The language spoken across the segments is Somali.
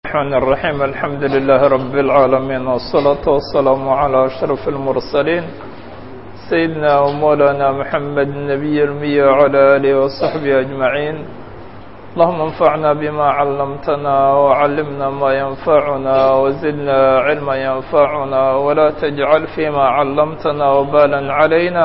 الرحمن الرحيم الحمد لله رب العالمين والصلاة والسلام على أشرف المرسلين سيدنا ومولانا محمد النبي المية وعلى آله وصحبه أجمعين اللهم انفعنا بما علمتنا وعلمنا ما ينفعنا وزدنا علما ينفعنا ولا تجعل فيما علمتنا وبالا علينا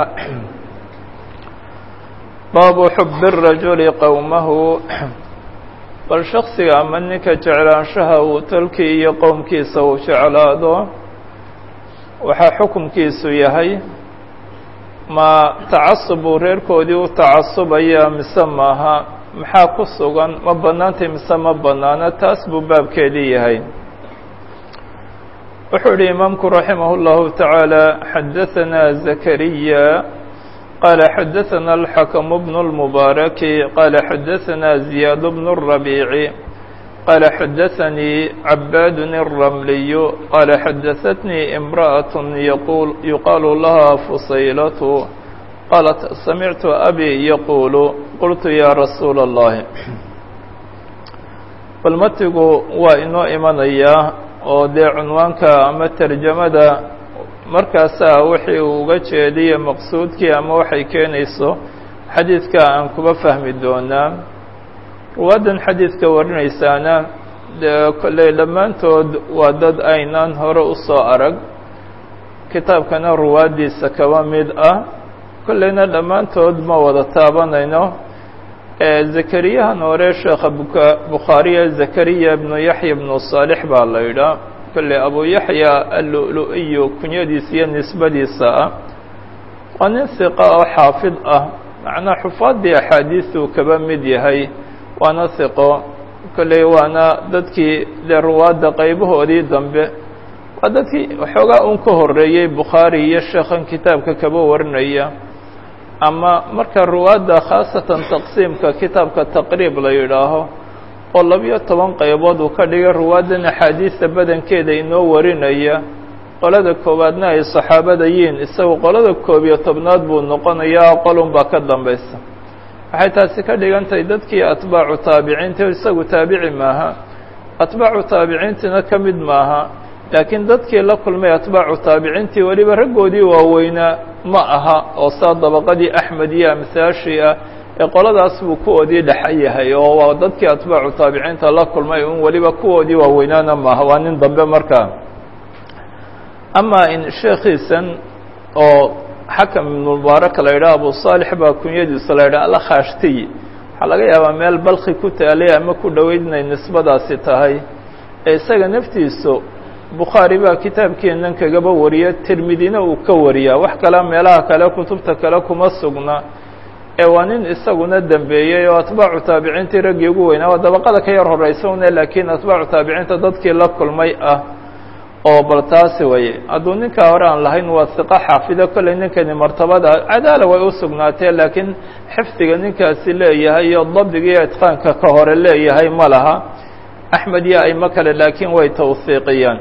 باب حب الرجل قومه bal shaksiga ama ninka jeclaanshaha uu tolkii iyo qowmkiisa uu jeclaado waxaa xukumkiisu yahay ma tacasub uu reerkoodii u tacasubaya mise maaha maxaa ku sugan ma bannaantay mise ma bannaano taas buu baabkeedii yahay wuxuu yihi imaamku raximah اllahu taعaalى xadaثana zakariya قال xdثna الحكم بن المبارك قال xdثna زياد بن الربيع قال xdثني عباad الرملي قال xdثتني امرأة يقول يقال لها فصيلة قالت سمعت أبي يقول قلت يا رسuuل اللhi bal matigu waa inoo imanaya oo dee cunwaanka ama ترjamada markaasaa wixii uu uga jeediye maqsuudkii ama waxay keenayso xadiidka aan kuba fahmi doonaa ruwaaddan xadiidka warinaysaana dee kolley dhammaantood waa dad aynaan hore u soo arag kitaabkana ruwaaddiisa kaba mid ah kolleyna dhammaantood ma wada taabanayno zakariyahan hore sheekha buka bukhaariya zakariya ibnu yaxya ibnu saalix baa la yidhaa kolley abu yaxya allu'lu-iyo kunyadiisa iyo nisbadiisa ah waa nin hiqa oo xaafid ah macnaa xufaaddii axaadiisuu kaba mid yahay waana hiqo kolley waana dadkii dee ruwaadda qaybahoodii dambe waa dadkii waxoogaa un ka horreeyey bukhaari iyo sheekhan kitaabka kaba warinaya ama marka ruwaadda khaasatan taqsiimka kitaabka taqriib la yidhaaho oo labiyo toban qaybood uu ka dhigay ruwaaddan axaadiista badankeeda inoo warinaya qolada koowaadna ay saxaabada yiin isagu qolada koob iyo tobnaad buu noqonayaa qolun baa ka dambaysa waxay taasi ka dhigan tahay dadkii atbaacu taabiciinta isagu taabici maaha atbaacu taabiciintina ka mid maaha laakiin dadkii la kulmay atbaacu taabiciintii weliba raggoodii waaweynaa ma aha oo saa dabaqadii axmed iyo amsaashii ah ee qoladaas buu kuwoodii dhexa yahay oo waa dadkii atbaacu taabiciinta la kulmay un weliba kuwoodii waaweynaana maaha waa nin dambe markaa ama in sheekhiisan oo xakam ibnu mubaarak la yidhaha abu saalix baa kunyadiisa la yidhaha alkhaashtiy waxaa laga yaabaa meel balki ku taalay ama ku dhoweyd inay nisbadaasi tahay ee isaga naftiisu bukhaari baa kitaabkeennan kagaba wariya tirmidina uu ka wariyaa wax kale meelaha kale kutubta kale kuma sugna ee waa nin isaguna dembeeyey oo atbaacu taabiciintii raggii ugu weynaa waa dabaqada ka yar horeysa une laakiin atbaacu taabiciinta dadkii la kulmay ah oo bal taasi waye hadduu ninkaa hore aan lahayn waa hiqo xaafido kolley ninkani martabada cadaala way u sugnaatee laakiin xifdiga ninkaasi leeyahay iyo dabdiga iyo itqaanka ka hore leeyahay ma laha axmed iyo aimo kale laakiin way tawhiiqiyaan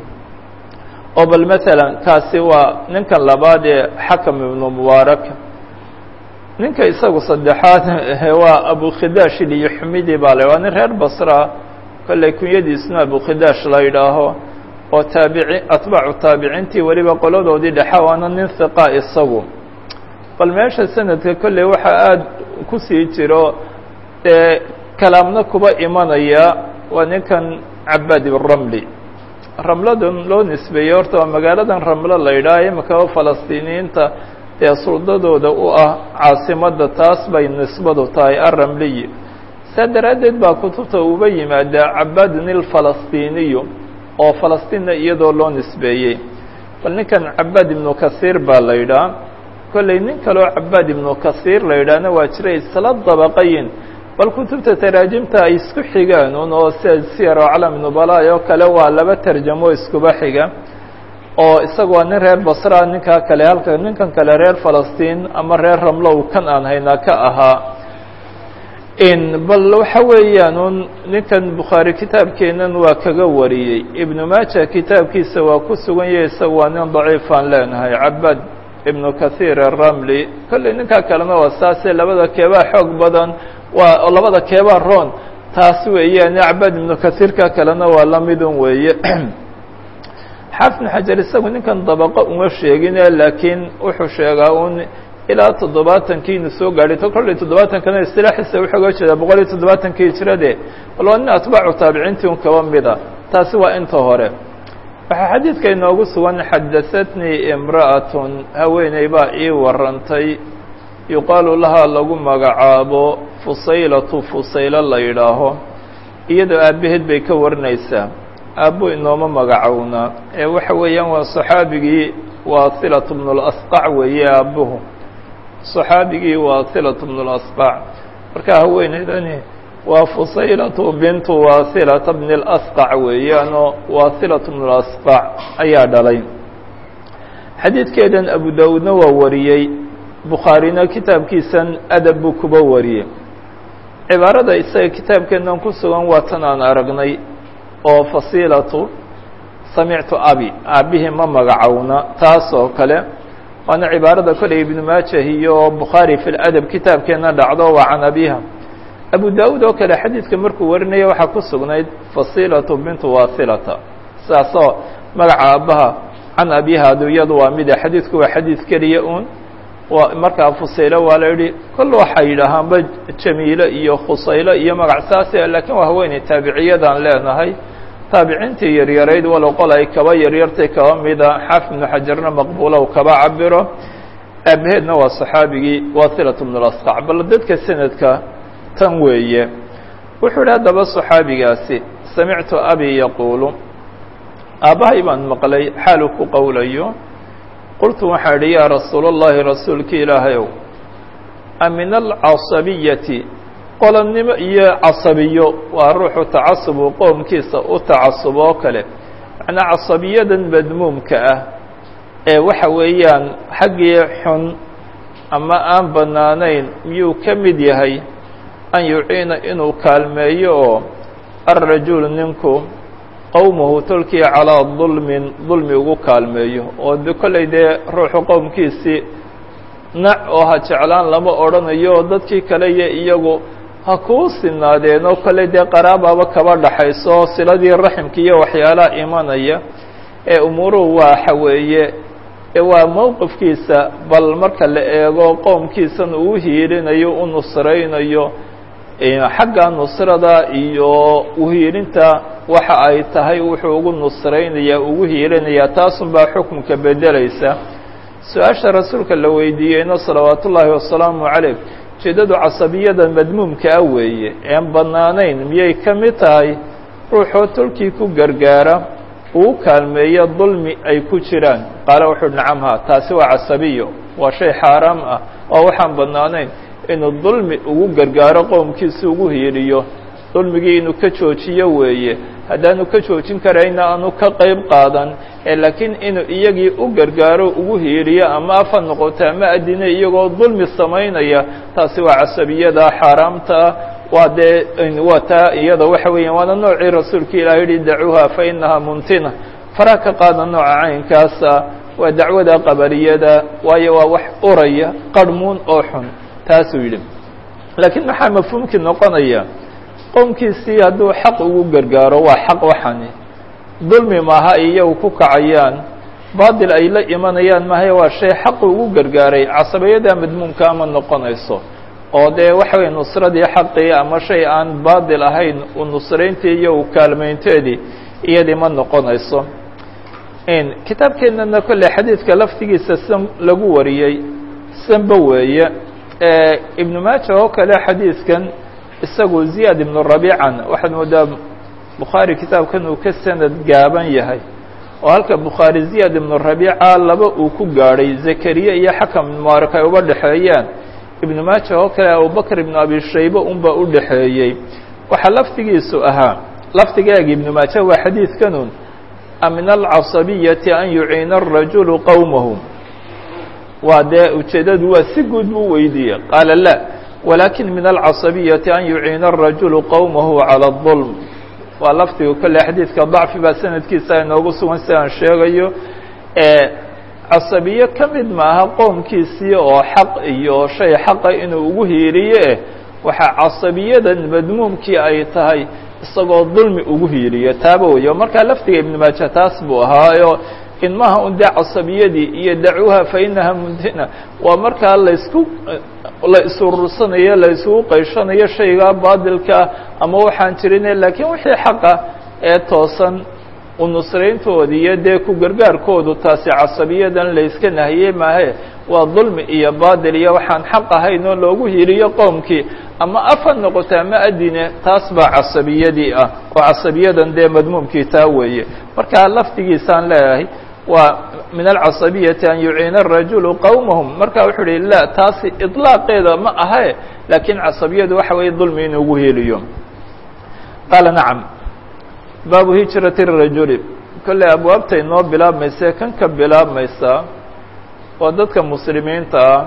oo bal maalan kaasi waa ninkan labaad ee xakam ibnu mubaarak ninka isagu saddexaad waa abukhidash iliyuxmidi baa la waa nin reer basra kolley kunyadiisna abukhidash la yidhaaho oo taabici atbaacu taabiciintii weliba qoladoodii dhexa waana nin hiqa isagu bal meesha sanadka kolley waxaa aada ku sii jiro dee kalaamna kuba imanaya waa ninkan cabaad ibramli ramladan loo nisbeeyey horta waa magaaladan ramlo la yidhaha imika falastiiniyiinta ee suldadooda u ah caasimadda taas bay nisbadu tahay arramliyi saa daraaddeed baa kutubta uba yimaadaa cabaadun ilfalastiiniyu oo falastiinna iyadoo loo nisbeeyey bal ninkan cabaad ibnu kasiir baa la yidhaha kolley nin kaleo cabaad ibnu kasiir la yidhaahna waa jiray isla dabaqayin bal kutubta taraajimta ay isku xigaan un oo sida siyar oo calam nubalaay oo kale waa laba tarjamo iskuba xiga oo isaga waa nin reer basra ninkaa kale halka ninkan kale reer falastiin ama reer ramlow kan aan haynaa ka ahaa in bal waxa weeyaan un ninkan bukhaari kitaabkeennan waa kaga wariyey ibnu maaja kitaabkiisa waa ku sugan yahay isaga waa nin daciifaan leenahay cabaad ibnu kathiir aramli kolley ninkaa kalena waa saase labada keebaa xoog badan waa labada keebaa roon taas weeyaan acbad ibnu kasiirka kalena waa la midun weeye xaafid ibnu xajar isagu ninkan dabaqo uma sheegine laakiin wuxuu sheegaa un ilaa toddobaatankii inu soo gaadhay to kolley toddobaatankana istilaaxiisa wuxuu oga jeedaa boqol iyo toddobaatankii hijrade bal waa nin atbaacu taabiciintii un kaba mida taasi waa inta hore waxaa xadiidka inoogu sugan xadahatnii imra'atun haweeney baa ii warantay yuqaalu lahaa lagu magacaabo fusaylatu fusaylo la yidhaaho iyadoo aabbaheed bay ka warinaysaa aabbo inooma magacowna ee waxa weeyaan waa saxaabigii waasilatu bnulasqac weeye aabbuhu saxaabigii waasilatu bnulasqac marka haweeneydani waa fusaylatu bintu waasilata bni lasqac weeyaanoo waasilatu bnulasqac ayaa dhalay xadiidkeedan abu daawuudna waa wariyey bukhaarina kitaabkiisan adab buu kuba wariyey cibaarada isaga kitaabkeennan ku sugan waa tan aan aragnay oo fasiilatu samictu abi aabbihii ma magacowna taas oo kale waana cibaarada koley ibnu maajah iyo bukhaari fi ladab kitaabkeenna dhacdo waa can abiha abu daawuud oo kale xadiidka markuu warinaya waxaa ku sugnayd fasiilatu bintu wasilata sidaasoo magaca aabbaha can abiha adu iyadu waa mida xadiidku waa xadiid keliya un waa markaa fusaylo waa la yidhi kol waxay yidhaahaanba jamiilo iyo khusaylo iyo magac saase laakiin waa haweeney taabiciyadaan leenahay taabiciintii yaryarayd walow qol ay kaba yaryartay kaba mida xaafid ibnu xajarna maqbuulow kaba cabiro aabaheedna waa saxaabigii wasilatu bnulasqac bal dadka sanadka tan weeye wuxuu idhi haddaba saxaabigaasi samictu abi yaquulu aabbahay baan maqlay xaalu ku qowlayo qultu waxaa idhi yaa rasuul اllahi rasuulki ilaahayow amin alcasabiyati qolonnimo iyo casabiyo waa ruuxu tacasubu qoomkiisa u tacasub oo kale macnaa casabiyadan madmuumka ah ee waxa weeyaan xaggii xun ama aan bannaanayn miyuu ka mid yahay an yuciina inuu kaalmeeyo oo alrajulu ninku qowmahu tolkii calaa dulmin dulmi ugu kaalmeeyo oo de kollay dee ruuxu qowmkiisii nac oo ha jeclaan lama odhanayo oo dadkii kale iyo iyagu ha kuu sinaadeen oo kollay dee qaraabaaba kaba dhaxayso siladii raximka iyo waxyaalaha imanaya ee umuuruhu waxa weeye waa mowqifkiisa bal marka la eego qowmkiisan uu hiilinayo u nusraynayo xagga nusrada iyo uhiilinta waxa ay tahay wuxuu ugu nusraynayaa ugu hiilinayaa taasunbaa xukunka bedelaysa su-aasha rasuulka la weydiiyeyna salawaat ullaahi wasalaamu caleyh ujeeddadu casabiyada madmuumka ah weeye een bannaanayn miyay ka mid tahay ruuxoo tolkii ku gargaara uu kaalmeeyo dulmi ay ku jiraan qaala wuxuu nacam ha taasi waa casabiyo waa shay xaaraam ah oo waxaan bannaanayn inuu dulmi ugu gargaaro qowmkiisa ugu hiiliyo dulmigii inuu ka joojiyo weeye haddaanu ka joojin karayna aanu ka qayb qaadan ee laakiin inuu iyagii u gargaaro ugu hiiliyo ama afa noqoto ama adina iyagoo dulmi samaynaya taasi waa casabiyada xaaraamta waa dee waa taa iyada waxa weeyaan waana noocii rasuulka ilaah yihi dacuuha fa inahaa muntina faraa ka qaada nooca caynkaasa waa dacwada qabaliyada waayo waa wax uraya qarhmuun oo xun taasuu yidhi laakiin maxaa mafhuumkii noqonaya qowmkiisii hadduu xaq ugu gargaaro waa xaq waxani dulmi maaha iyagu ku kacayaan baadil ay la imanayaan mahaye waa shay xaqu ugu gargaaray casabiyada madmuumka ama noqonayso oo dee waxa weye nusradii xaqii ama shay aan baadil ahayn u nusrayntii iyo u kaalmaynteedii iyadii ma noqonayso kitaabkeennana kolley xadiidka laftigiisa san lagu wariyey sanba weeye ibnu maaja oo kale xadiidkan isagu ziyaad ibnu rabiican waxaad moodaa bukhaari kitaabkan uu ka sanad gaaban yahay oo halka bukhaari ziyaad ibnu rabiica laba uu ku gaadhay zakariya iyo xakam mubaarak ay uba dhexeeyaan ibnu maaja oo kale abubakr ibnu abi shayba unbaa u dhexeeyey waxaa laftigiisu ahaa laftigeega ibnu maaja waa xadiidkanun min alcasabiyati an yuciina arajulu qowmahu waa dee ujeeddadu waa si guud buu weydiiyey qaala la walakin min alcasabiyati an yuciina arajulu qowmahu calى اظulm waa lafdiga kolle xadiidka dacfi baa sanadkiisa inoogu sugan si aan sheegayo casabiye ka mid maaha qoomkiisii oo xaq iyo shay xaqa inuu ugu hiiriye waxaa casabiyadan madmuumkii ay tahay isagoo dulmi ugu hiiliyo taaba weyo markaa laftiga ibnu maaja taas buu ahaayo in maha un dee casabiyadii iyo dacuuha fa inaha mundina waa markaa laysku la isurursanayo la isugu qayshanayo shayga baadilkaa ama waxaan jirine laakiin wixii xaqa ee toosan u nusrayntoodi iyo dee ku gargaarkoodu taasi casabiyadan layska nahiyey maahe waa dulmi iyo baadil iyo waxaan xaq ahayn oo loogu hiliyo qoomkii ama af ha noqoto ama adine taas baa casabiyadii ah oo casabiyadan dee madmuumkii taa weeye marka laftigiisaan leeyahay waa min alcasabiyati an yuciina arajulu qowmahum marka wuxuu uhi la taasi iطlaaqeeda ma ahe laakiin casabiyadu waxa weeye dulmi in ugu heliyo qaala nacam baabu hijrati الrajuli kolley abwaabta inoo bilaabmaysa kan ka bilaabmaysa waa dadka muslimiinta ah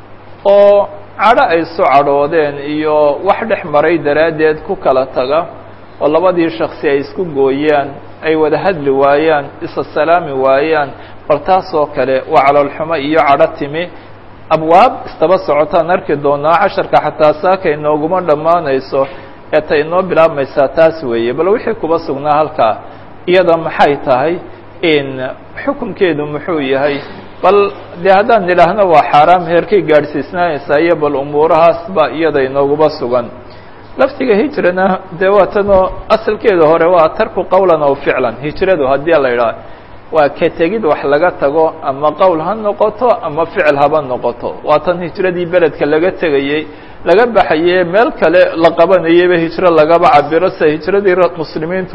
oo cadho ay su cadhoodeen iyo wax dhex maray daraaddeed ku kala taga oo labadii shaksi ay isku gooyaan ay wada hadli waayaan isa salaami waayaan bal taas oo kale waa caloolxumo iyo cadho timi abwaab istaba socotaan arki doonaa casharka xataa saaka inooguma dhammaanayso ee ta inoo bilaabmaysaa taas weeye bal wixii kuba sugnaa halkaa iyada maxay tahay in xukunkeedu muxuu yahay bal dee haddaan nidhaahno waa xaaraam heerkay gaadhsiisnaanaysaa iyo bal umuurahaas ba iyada inooguba sugan laftiga hijrana dee waa tanoo asalkeeda hore waa tarku qowlan aw ficlan hijradu haddii la idhaah waa ka tegid wax laga tago ama qowl ha noqoto ama ficil haba noqoto waa tan hijradii beledka laga tegayey laga baxaye meel kale la qabanayeyba hijro lagaba cabiro sida hijradii muslimiintu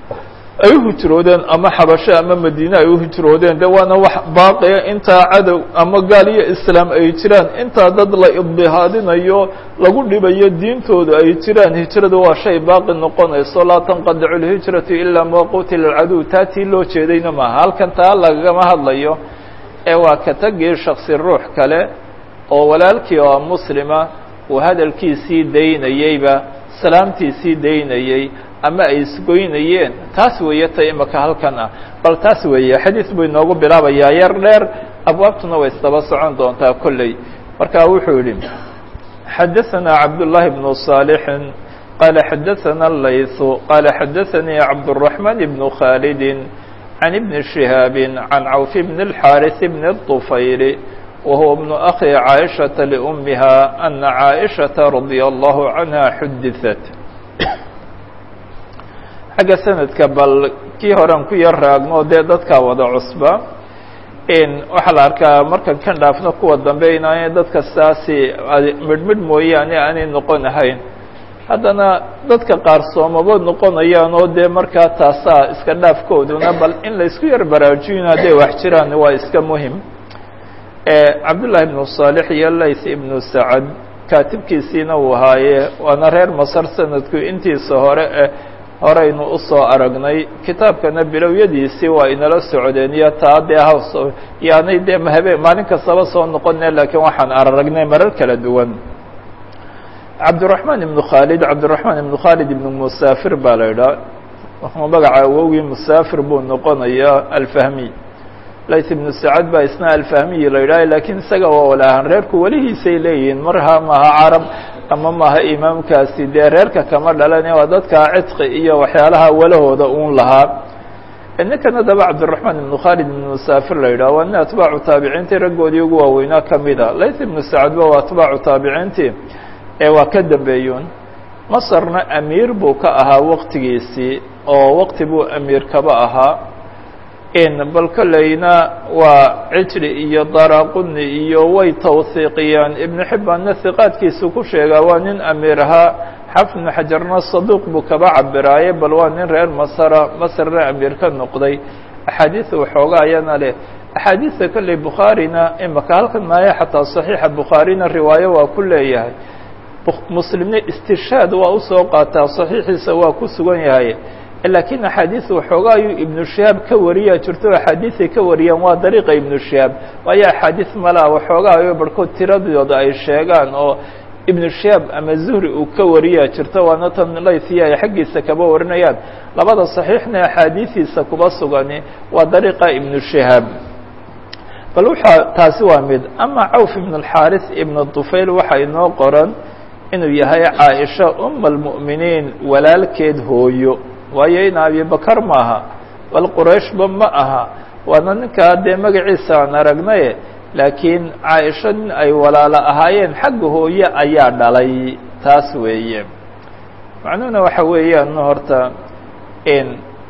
ay u hijroodeen ama xabasho ama madiine ay u hijroodeen de waana wax baaqiya intaa cadow ama gaal iyo islaam ay jiraan intaa dad la ibdihaadinayo lagu dhibayo diintoodu ay jiraan hijradu waa shay baaqi noqonayso laa tanqadicu lhijratu ilaa ma qutila alcaduw taa tii loo jeedayna maaha halkan taa lagama hadlayo ee waa ka tagii shaksi ruux kale oo walaalkii oo muslima uu hadalkiisii daynayeyba salaamtiisii daynayey ama ay isgoynayeen taas weeye ta imaka halkan ah bal taas weeye xadiis buu inoogu bilaabayaa yar dheer abwaabtuna way isdaba socon doontaa kolley marka wuxuu yihi xadaثana cabdالlahi بnu صaalixin qaala xadaثana layثu qaala xadaثanii cabdالرaحman بnu khaalidi can ibni شihaabi can cawf bn الxاariث bn الطufayl وهو بن أخي عائشة لأمها أن عائشة رضي الله عنها xudثت xagga sanadka bal kii horean ku yar raagno dee dadkaa wada cusba waxaa la arkaa markan kan dhaafno kuwa dambe inaanay dadka saasi midhmidh mooyaane aanay noqon ahayn haddana dadka qaar soomaba noqonayaan oo dee markaa taasaa iska dhaafkooduna bal in la isku yar baraajiyin hadday wax jiraan waa iska muhim cabdullahi ibnu saalix iyo layth ibnu sacad kaatibkiisiina uu ahaaye waana reer masar sanadku intiisa hore eh horeynu usoo aragnay kitaabkana bilowyadiisii waa inala socdeen iyo taa dee haws yaanay dee habe maalin kastaba soo noqone laakiin waxaan aragnay marar kala duwan cabdiraحmaan ibnu khaalid cabdiraحmaan ibnu khaalid ibnu musaafir baa la idhaha magaca awowgii musaafir buu noqonayaa alfahmiy layth ibnu sacad baa isna alfahmiyi la yidhaha lakiin isaga waa walaahan reerku welihiisay leeyihiin marha maha carab ama maha imaamkaasi dee reerka kama dhalane waa dadka cidqi iyo waxyaalaha walahooda uun lahaa ninkan haddaba cabdiraحmaan ibnu khaalid ibnu musaafir la yidhaha waa nin atbaacu taabiciintii raggoodii ugu waaweynaa kamid a layth ibnu sacadba waa atbaacu taabiciintii ee waa ka dambeeyun masarna amiir buu ka ahaa waqtigiisii oo waqti buu amiir kaba ahaa bal kolleyna waa cijri iyo daraquni iyo way tawhiiqiyaan ibnu xibbaanna hiqaadkiisu ku sheegaa waa nin amiir ahaa xafid ibnu xajarna saduuq buu kaba cabiraaye bal waa nin reer masara masarna amiir ka noqday axaadiis waxooga ayana leh axaadiista kolley bukhaarina imaka halkan maayo xataa saxiixa bukhaarina riwaayo waa ku leeyahay muslimna istishaad waa usoo qaataa saxiixiisa waa ku sugan yahay laakiin axaadiis waxooga ayuu ibnu shihaab ka wariyaa jirto axaadiisay ka wariyaan waa dariiqa ibnu shihaab waayo axaadiis malaa waxooga ayo barhkood tiradooda ay sheegaan oo ibnu shihaab ama zuhri uu ka wariyaa jirto waana tan laysiya ay xaggiisa kaba warinayaan labada saxiixna axaadiisiisa kuba sugani waa dariiqa ibnu shihaab bal waxaa taasi waa mid ama cawf ibn اlxaaris ibn طufayl waxaa inoo qoran inuu yahay caaisha uma almu'miniin walaalkeed hooyo waayo in abibakar maaha bal qurayshba ma aha waana ninkaa dee magaciisa aan aragnaye laakiin caaisha nin ay walaalo ahaayeen xagga hooye ayaa dhalay taas weeye macnuhuna waxa weeyaan horta in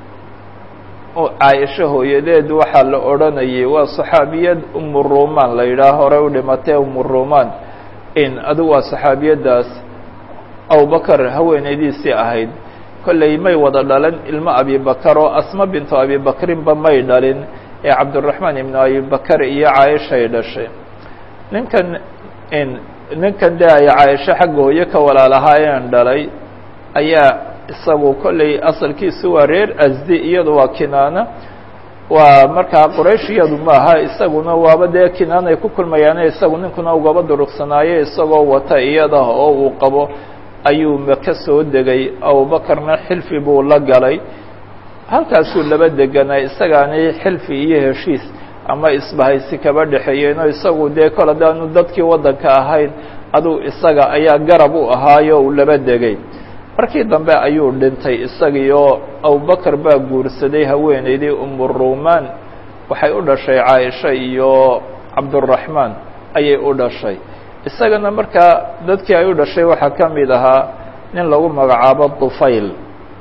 caaisha hooyadeed waxaa la odhanayay waa saxaabiyad umu rumaan la yidhaah horey u dhimatee umu rumaan in adigu waa saxaabiyaddaas abubakar haweenaydiisii ahayd kolley may wada dhalan ilmo abibakar oo asma bintu abibakrinba may dhalin ee cabdiraxmaan ibnu abibakar iyo caaishay dhashay ninkan in ninkan dee ay caaisho xagga hooye ka walaalahaayeen dhalay ayaa isagu kolley asalkiisu waa reer asdi iyadu waa kinaana waa markaa quraysh iyadu maaha isaguna waaba dee kinaanay ku kulmayaane isagu ninkuna ugaba duruqsanaayo isagoo wata iyada oo uu qabo ayuu maka soo degay abubakarna xilfi buu la galay halkaasuu laba deganaa isagaani xilfi iyo heshiis ama isbahaysi kaba dhexeeyeenoo isagu dee kol haddaanu dadkii waddanka ahayn aduu isaga ayaa garab u ahaayo uu laba degay markii dambe ayuu dhintay isagii oo abubakar baa guursaday haweenaydii umu rumaan waxay u dhashay caaisha iyo cabduraxmaan ayay u dhashay isagana markaa dadkii ay u dhashay waxaa ka mid ahaa nin lagu magacaabo dufayl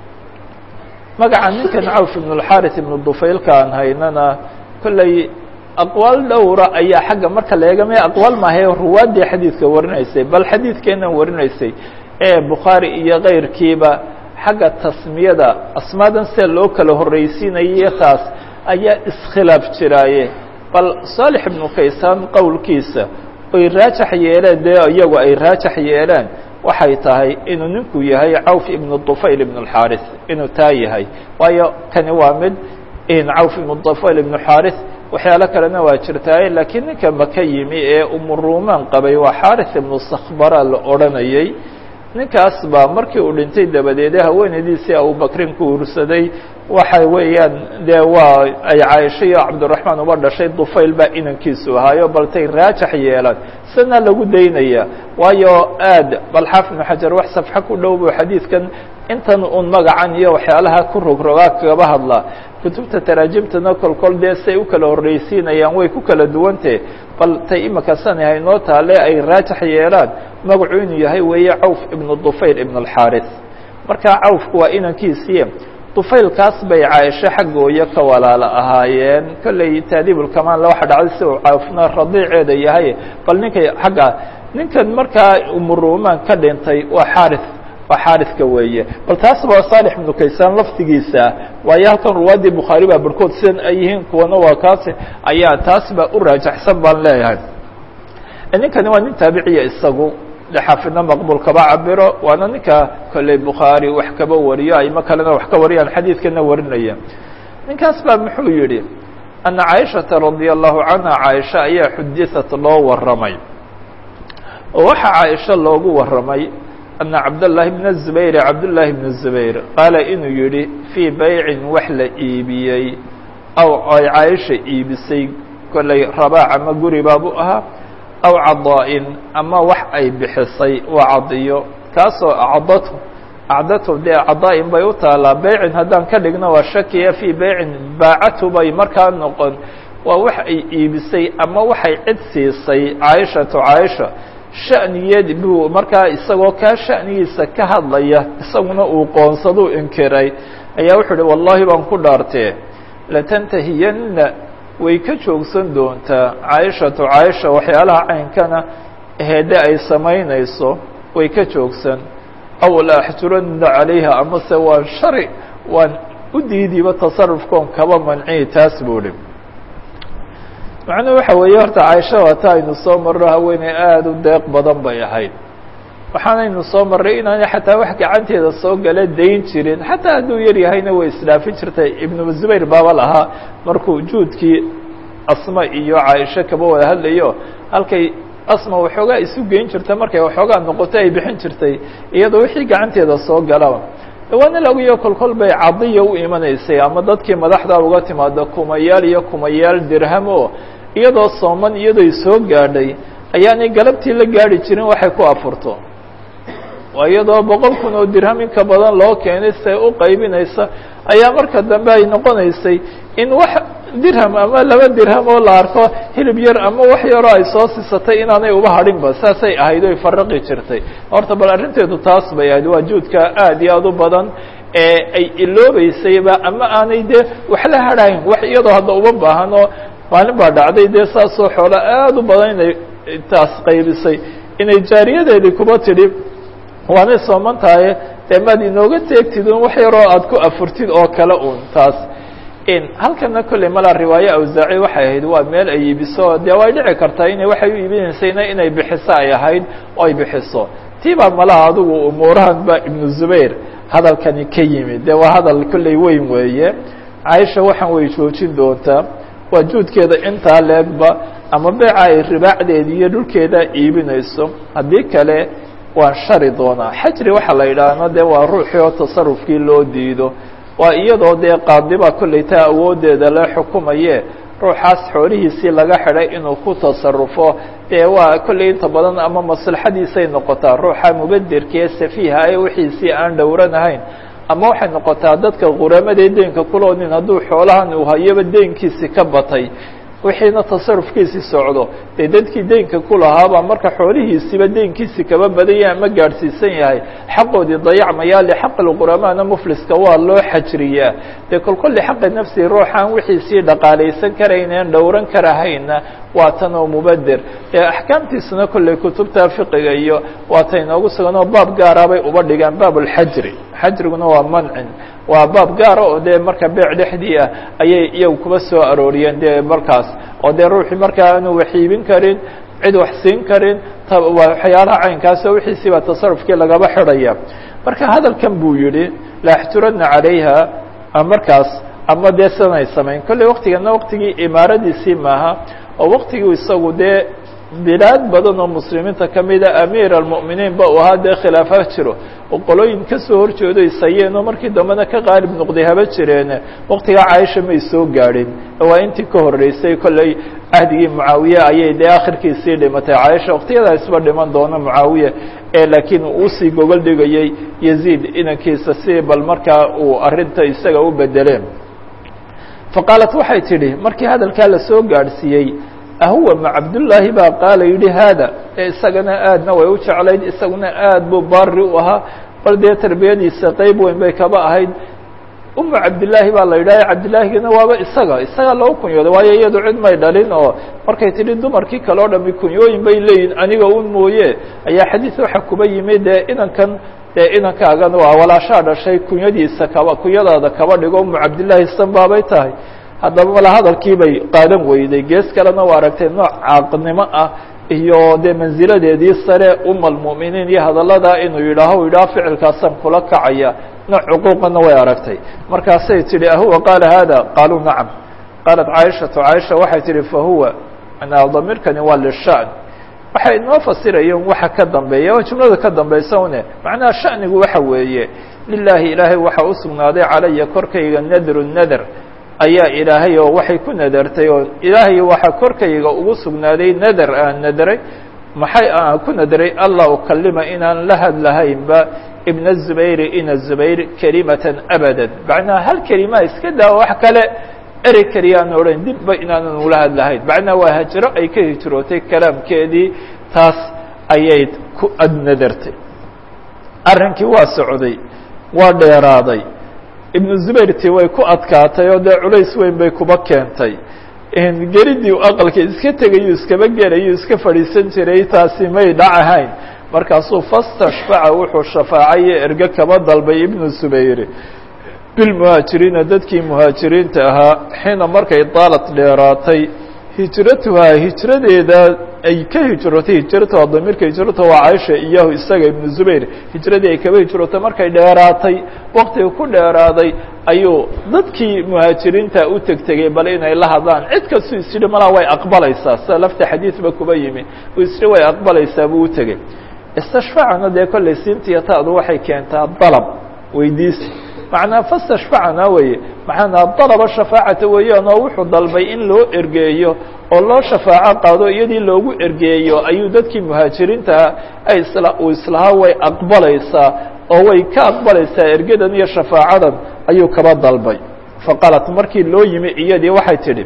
magaca ninkan cawf ibn اlxaris ibnu dufaylka aan haynana kolley aqwaal dhowra ayaa xagga marka la eegama aqwaal maahae ruwaaddii xadiidka warinaysay bal xadiidkeenan warinaysay ee bukhaari iyo kayrkiiba xagga tasmiyada asmaadan sida loo kala horraysiinayay taas ayaa iskhilaaf jiraaye bal saalix ibnu kaysaan qowlkiisa oy raajax yeeleen dee iyagu ay raajax yeeleen waxay tahay inuu ninku yahay cawf ibnu dufayl ibn اlxaris inuu taa yahay waayo kani waa mid in cawf ibnu dufayl ibnu xaris waxyaalo kalena waa jirtaaye laakiin ninka maka yimi ee umurumaan qabay waa xaris ibnu sakhbara la odhanayay ninkaas baa markii uu dhintay dabadeede haweenaydiisii abubakrin ku ursaday waxa weeyaan dee waa ay caaisha iyo cabdiraxmaan uba dhashay dufayl baa inankiisu ahaayo baltay raajax yeelaan sana lagu daynaya waayo aad bal xaafid ibnu xajar wax safxo ku dhow buu xadiidkan intan un magacan iyo waxyaalaha ku rogrogaa kagaba hadlaa kutubta taraajimtana kolkol dee say u kala horraysiinayaan way ku kala duwante bal tay imika sani haynoo taale ay raajax yeelaan magacu inuu yahay weeye cawf ibnu dufayl ibn alxaris marka cawfku waa inankiisii dufaylkaas bay caaisho xaggooyo ka walaalo ahaayeen kolley taadiibulkamaanle waxa dhacday si uu cawfna radiiceeda yahay bal ninkay xagga ninkan markaa umurumaan ka dhintay waa xaris waa xaariska weeye bal taas waa saalix ibnu kaysaan laftigiisa waayo halkan ruwaaddii bukhaari baa barhkood sidan ay yihiin kuwana waa kaasi ayaa taas baa u raajaxsan baan leeyahay ninkani waa nin taabiciya isagu xaafidna maqbul kaba cabiro waana ninka kolley bukhaari wax kaba wariyo aymo kalena wax ka wariyaan xadiidkana warinaya ninkaas baa muxuu yihi ana caaishata radia allahu canha caaisha ayaa xudihat loo waramay oo waxaa caaisha loogu waramay ana cabdالlahi bn الزubayr cabdالlahi bn الزubayr qaala inuu yihi fii baycin wax la iibiyey aw ay caaisha iibisay kolley rabaac ama guri baabu ahaa aw cadaa-in ama wax ay bixisay waa cadiyo kaasoo acdatu acdatu dee cadaa-in bay u taalaa beycin haddaan ka dhigno waa shakiya fii beycin baacatu bay markaa noqon waa wax ay iibisay ama waxay cid siisay caaishatu caaisha sha'niyeed buu markaa isagoo kaa sha'nigiisa ka hadlaya isaguna uu qoonsaduu inkiray ayaa wuxuu uhi wallahi baan ku dhaartee latantahiyanna way ka joogsan doontaa caaishatu caaisha waxyaalaha caynkana heede ay samaynayso way ka joogsan aw la axjuranna calayha amase waan shari waan u diidiba tasarufkoon kaba manciyi taas buu hi macnuhu waxa weeye horta caaisha waata aynu soo marro haweeney aada u deeq badan bay ahayd waxaanaynu soo marray inaanay xataa wax gacanteeda soo gala dayn jirin xataa hadduu yar yahayna way isdhaafin jirtay ibnu zubayr baaba lahaa markuu juudkii asma iyo caaisho kaba wada hadlayo halkay asma waxoogaa isu geyn jirta markay waxoogaa noqoto ay bixin jirtay iyadoo wixii gacanteeda soo galaba dhawaana lagiyo kolkol bay cadiya u imanaysay ama dadkii madaxda uga timaado kumayaal iyo kumayaal dirham o iyadoo sooman iyadooy soo gaadhay ayaanay galabtii la gaadhi jirin waxay ku afurto iyadoo boqol kun oo dirham inka badan loo keenay se u qaybinaysa ayaa marka dambe ay noqonaysay in wax dirham ama laba dirham oo la arko hilib yar ama wax yaroo ay soo sisatay inaanay uba hadhinba saasay ahayd oy faraqi jirtay horta bal arrinteedu taas bay ahayd waa juudka aad iyo aad u badan ee ay iloobeysayba ama aanay dee wax la hadhayn wax iyadoo hadda uma baahano maalin baa dhacday dee saasoo xoolo aad u badan inay taas qaybisay inay jaariyadeedii kuba tidhi waanay sooman tahay dee maad inooga teegtid un wax yaroo aad ku afurtid oo kale un taas halkana kolley malaa riwaaye awsaaci waxay ahayd waa meel ay iibiso dee way dhici kartaa inay waxay u iibinaysayna inay bixiso ay ahayd oo ay bixiso tii baa malaha adigu umuurahan ba ibnu zubayr hadalkani ka yimid dee waa hadal kolley weyn weeye caaisha waxaan way joojin doontaa waa juudkeeda intaa leegba ama beeca ay ribaacdeedi iyo dhulkeeda iibinayso haddii kale waan shari doonaa xajri waxaa la yidhaahna dee waa ruuxii oo tasarufkii loo diido waa iyadoo dee qaadiba kolley taa awooddeeda la xukumaye ruuxaas xoolihiisii laga xidhay inuu ku tasarufo dee waa kolley inta badan ama maslaxadiisay noqotaa ruuxa mubaderka ee safiiha ee wixiisii aan dhowranahayn ama waxay noqotaa dadka quramadee deenka kuloonin hadduu xoolahan uu hayoba deenkiisi ka batay wixiina tasarufkiisii socdo dee dadkii deenka ku lahaabaa marka xoolihiisiiba deenkiisi kaba badanya ama gaadhsiisan yahay xaqoodii dayacmayaa lixaqi lquramaana mufliska waa loo xajriyaa dee kolkolli xaqi nafsi ruuxaan wixiisii dhaqaalaysan karayneen dhowran karahayna waa tan oo mubader dee axkaamtiisuna kolley kutubta fiqiga iyo waa ta inoogu sugan oo baab gaaraabay uba dhigaan baab lxajri xajriguna waa mancin waa baab gaara oo dee marka beec dhexdii ah ayay iyagu kuba soo arooriyeen dee markaas oo dee ruuxii markaa aanu wax iibin karin cid wax siin karin waxyaalaha caynkaasoo wixiisii baa tasarufkii lagaba xidhaya marka hadalkan buu yihi laaxturana calayha markaas ama dee sidanay samayn kolley waktigana waktigii imaaradiisii maaha oo waktigii isagu dee bilaad badan oo muslimiinta kamida amiir almu'miniin ba uu ahaa dee khilaafa jiro oo qolooyin kasoo horjeedo isayeen oo markii dambena ka qaalib noqday haba jireen waktigaa caaisha may soo gaadhin waa intii ka horreysay kolley ahdigii mucaawiye ayay dee akhirkiisii dhimatay caaisha waktiyada isba dhiman doona mucaawiye ee laakiin uusii gogol dhigayey yaziid inankiisa si bal markaa uu arrinta isaga u bedeleen faqaalat waxay tidhi markii hadalkaa lasoo gaadhsiiyey ahuwa ma cabdullaahi baa qaala yidhi haada ee isagana aadna way u jeclayd isaguna aad buu baari u ahaa bal dee tarbiyadiisa qeyb weyn bay kaba ahayd uma cabdillaahi baa la yidhaha cabdillaahigana waaba isaga isagaa loo kunyooday waayo iyadu cid may dhalin oo markay tidhi dumarkii kale o dhami kunyooyin bay leeyihin aniga un mooye ayaa xadiis waxa kuba yimid dee inankan dee inankaagan waa walaashaa dhashay kunyadiisa kaba kunyadaada kaba dhigo umu cabdillaahi san baabay tahay haddaba mala hadalkii bay qaadan weyday gees kalena waa aragtay nooc caaqnimo ah iyo dee mansiladeedii sare uma almu'miniin iyo hadallada inuu yidhaaho yidhaho ficilkaasaan kula kacaya nooc cuquuqana way aragtay markaasay tidhi ahuwa qaala hada qaaluu nacam qaalat caaishatu caaisha waxay tidhi fahuwa manaa damiirkani waa lisha'n waxay inoo fasirayeen waxa ka dambeeya waa jumlada ka dambaysa une macnaha sha'nigu waxa weeye lilaahi ilaahay waxaa u sugnaaday calaya korkayga nadru nadr ayaa ilaahay oo waxay ku nadartay oo ilaahay waxaa korkayga ugu sugnaaday nadar aan nadaray maxay aan ku nadaray allah ukalima inaan la hadlahaynba ibna zubayri ina zubayr kelimatan abadan macnaha hal kelima iska daa wax kale erey keliyaan odhan dibba inaanan ula hadlahayn macnaha waa hajro ay ka hijrootay kalaamkeedii taas ayay ku adnadartay arrinkii waa socday waa dheeraaday ibnu zubayrti way ku adkaatay oo dee culays weyn bay kuba keentay gelidii aqalka iska tegayu iskaba gelayu iska fadhiisan jiray taasi may dhacahayn markaasuu fastashfaca wuxuu shafaacay erge kaba dalbay ibnu zubayr bilmuhaajiriina dadkii muhaajiriinta ahaa xiina markay daalat dheeraatay hijratuhaa hijradeeda ay ka hijrootay hijratuha damiirka hijratuha waa caaisha iyahu isaga ibnu zubayr hijradii ay kaba hijrootay markay dheeraatay waktiga ku dheeraaday ayuu dadkii muhaajiriinta u tegtegay bal inay la hadlaan cid kastuu isyidhi malaa way aqbalaysaa sida lafta xadiidba kuba yimi uu isyidhi way aqbalaysaa buu u tegey istashfaacana dee kollay siintiya taadu waxay keentaa dalab weydiisi macnaa fastashfacna weye macnaa dalaba shafaacata weeyaan oo wuxuu dalbay in loo ergeeyo oo loo shafaaco qaado iyadii loogu ergeeyo ayuu dadkii muhaajiriintaa ay isla uu islahaa way aqbalaysaa oo way ka aqbalaysaa ergadan iyo shafaacadan ayuu kaba dalbay faqaalat markii loo yimi iyadii waxay tidhi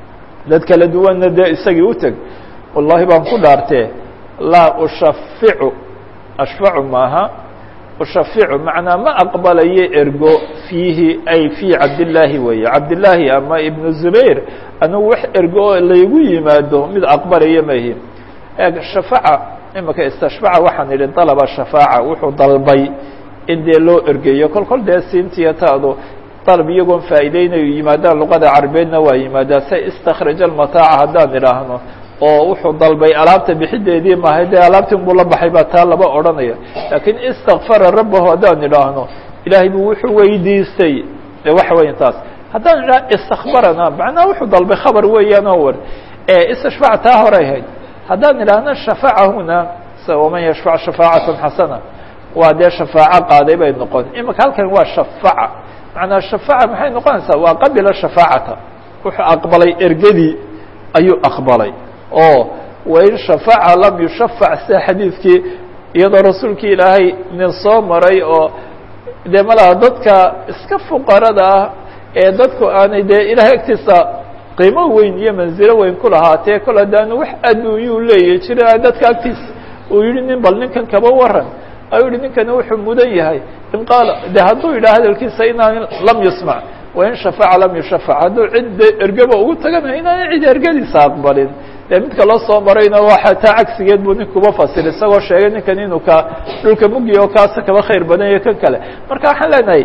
dad kala duwanna dee isagii u teg wallahi baan ku dhaartee laa ushaficu ashfacu maaha ushaficu macnaa ma aqbalayo ergo fiihi ay fii cabdillaahi weeye cabdillaahi ama ibnu zubayr anigu wax ergo oo laygu yimaado mid aqbalayo mahi eeg shafaca imika istashfaca waxaan idhi dalaba shafaaca wuxuu dalbay in dee loo ergeeyo kol kol dee siintiya taadu dalab iyagoon faa'iideynayo yimaadaan luqada carabeedna waa yimaadaa se istakraja almataaca haddaan idhaahno oo wuxuu dalbay alaabta bixideedii maahay dee alaabtii buu la baxay baa taa laba odhanaya laakiin istakfara rabbahu haddaan idhaahno ilaahay buu wuxuu weydiistay de waxa weya taas haddaan idhaha istakbarana macnaha wuxuu dalbay khabar weeyaan oo war istashfac taa horay ahayd haddaan idhaahno shafacahuna waman yashfac shafaacatan xasana waa dee shafaaco qaaday bay noqon imika halkan waa shafaca macnaa shafaaca maxay noqonaysaa waa qabila shafaacata wuxuu aqbalay ergadii ayuu aqbalay oo wain shafaca lam yushafac sida xadiidkii iyadoo rasuulkii ilaahay nin soo maray oo dee malaha dadka iska fuqarada ah ee dadku aanay dee ilahay agtiisa qiimo weyn iyo manzilo weyn ku lahaatee kol haddaanu wax adduunyuu leeyahy jira dadka agtiisa uu yihi nin bal ninkan kaba waran ayuu yihi ninkani wuxuu mudan yahay in qaala de hadduu yidhaha hadalkiisa inaan lam yusmac wain shafaca lam yushafac hadduu cid ergaba ugu taganayo inaan cid ergadiisa aqbalin dee midka loo soo marayna waxa taa cagsigeed buu ninkuba fasir isagoo sheegay ninkan inuu ka dhulka mugiya oo kaasa kaba khayr badan iyo kan kale marka waxaan leenahay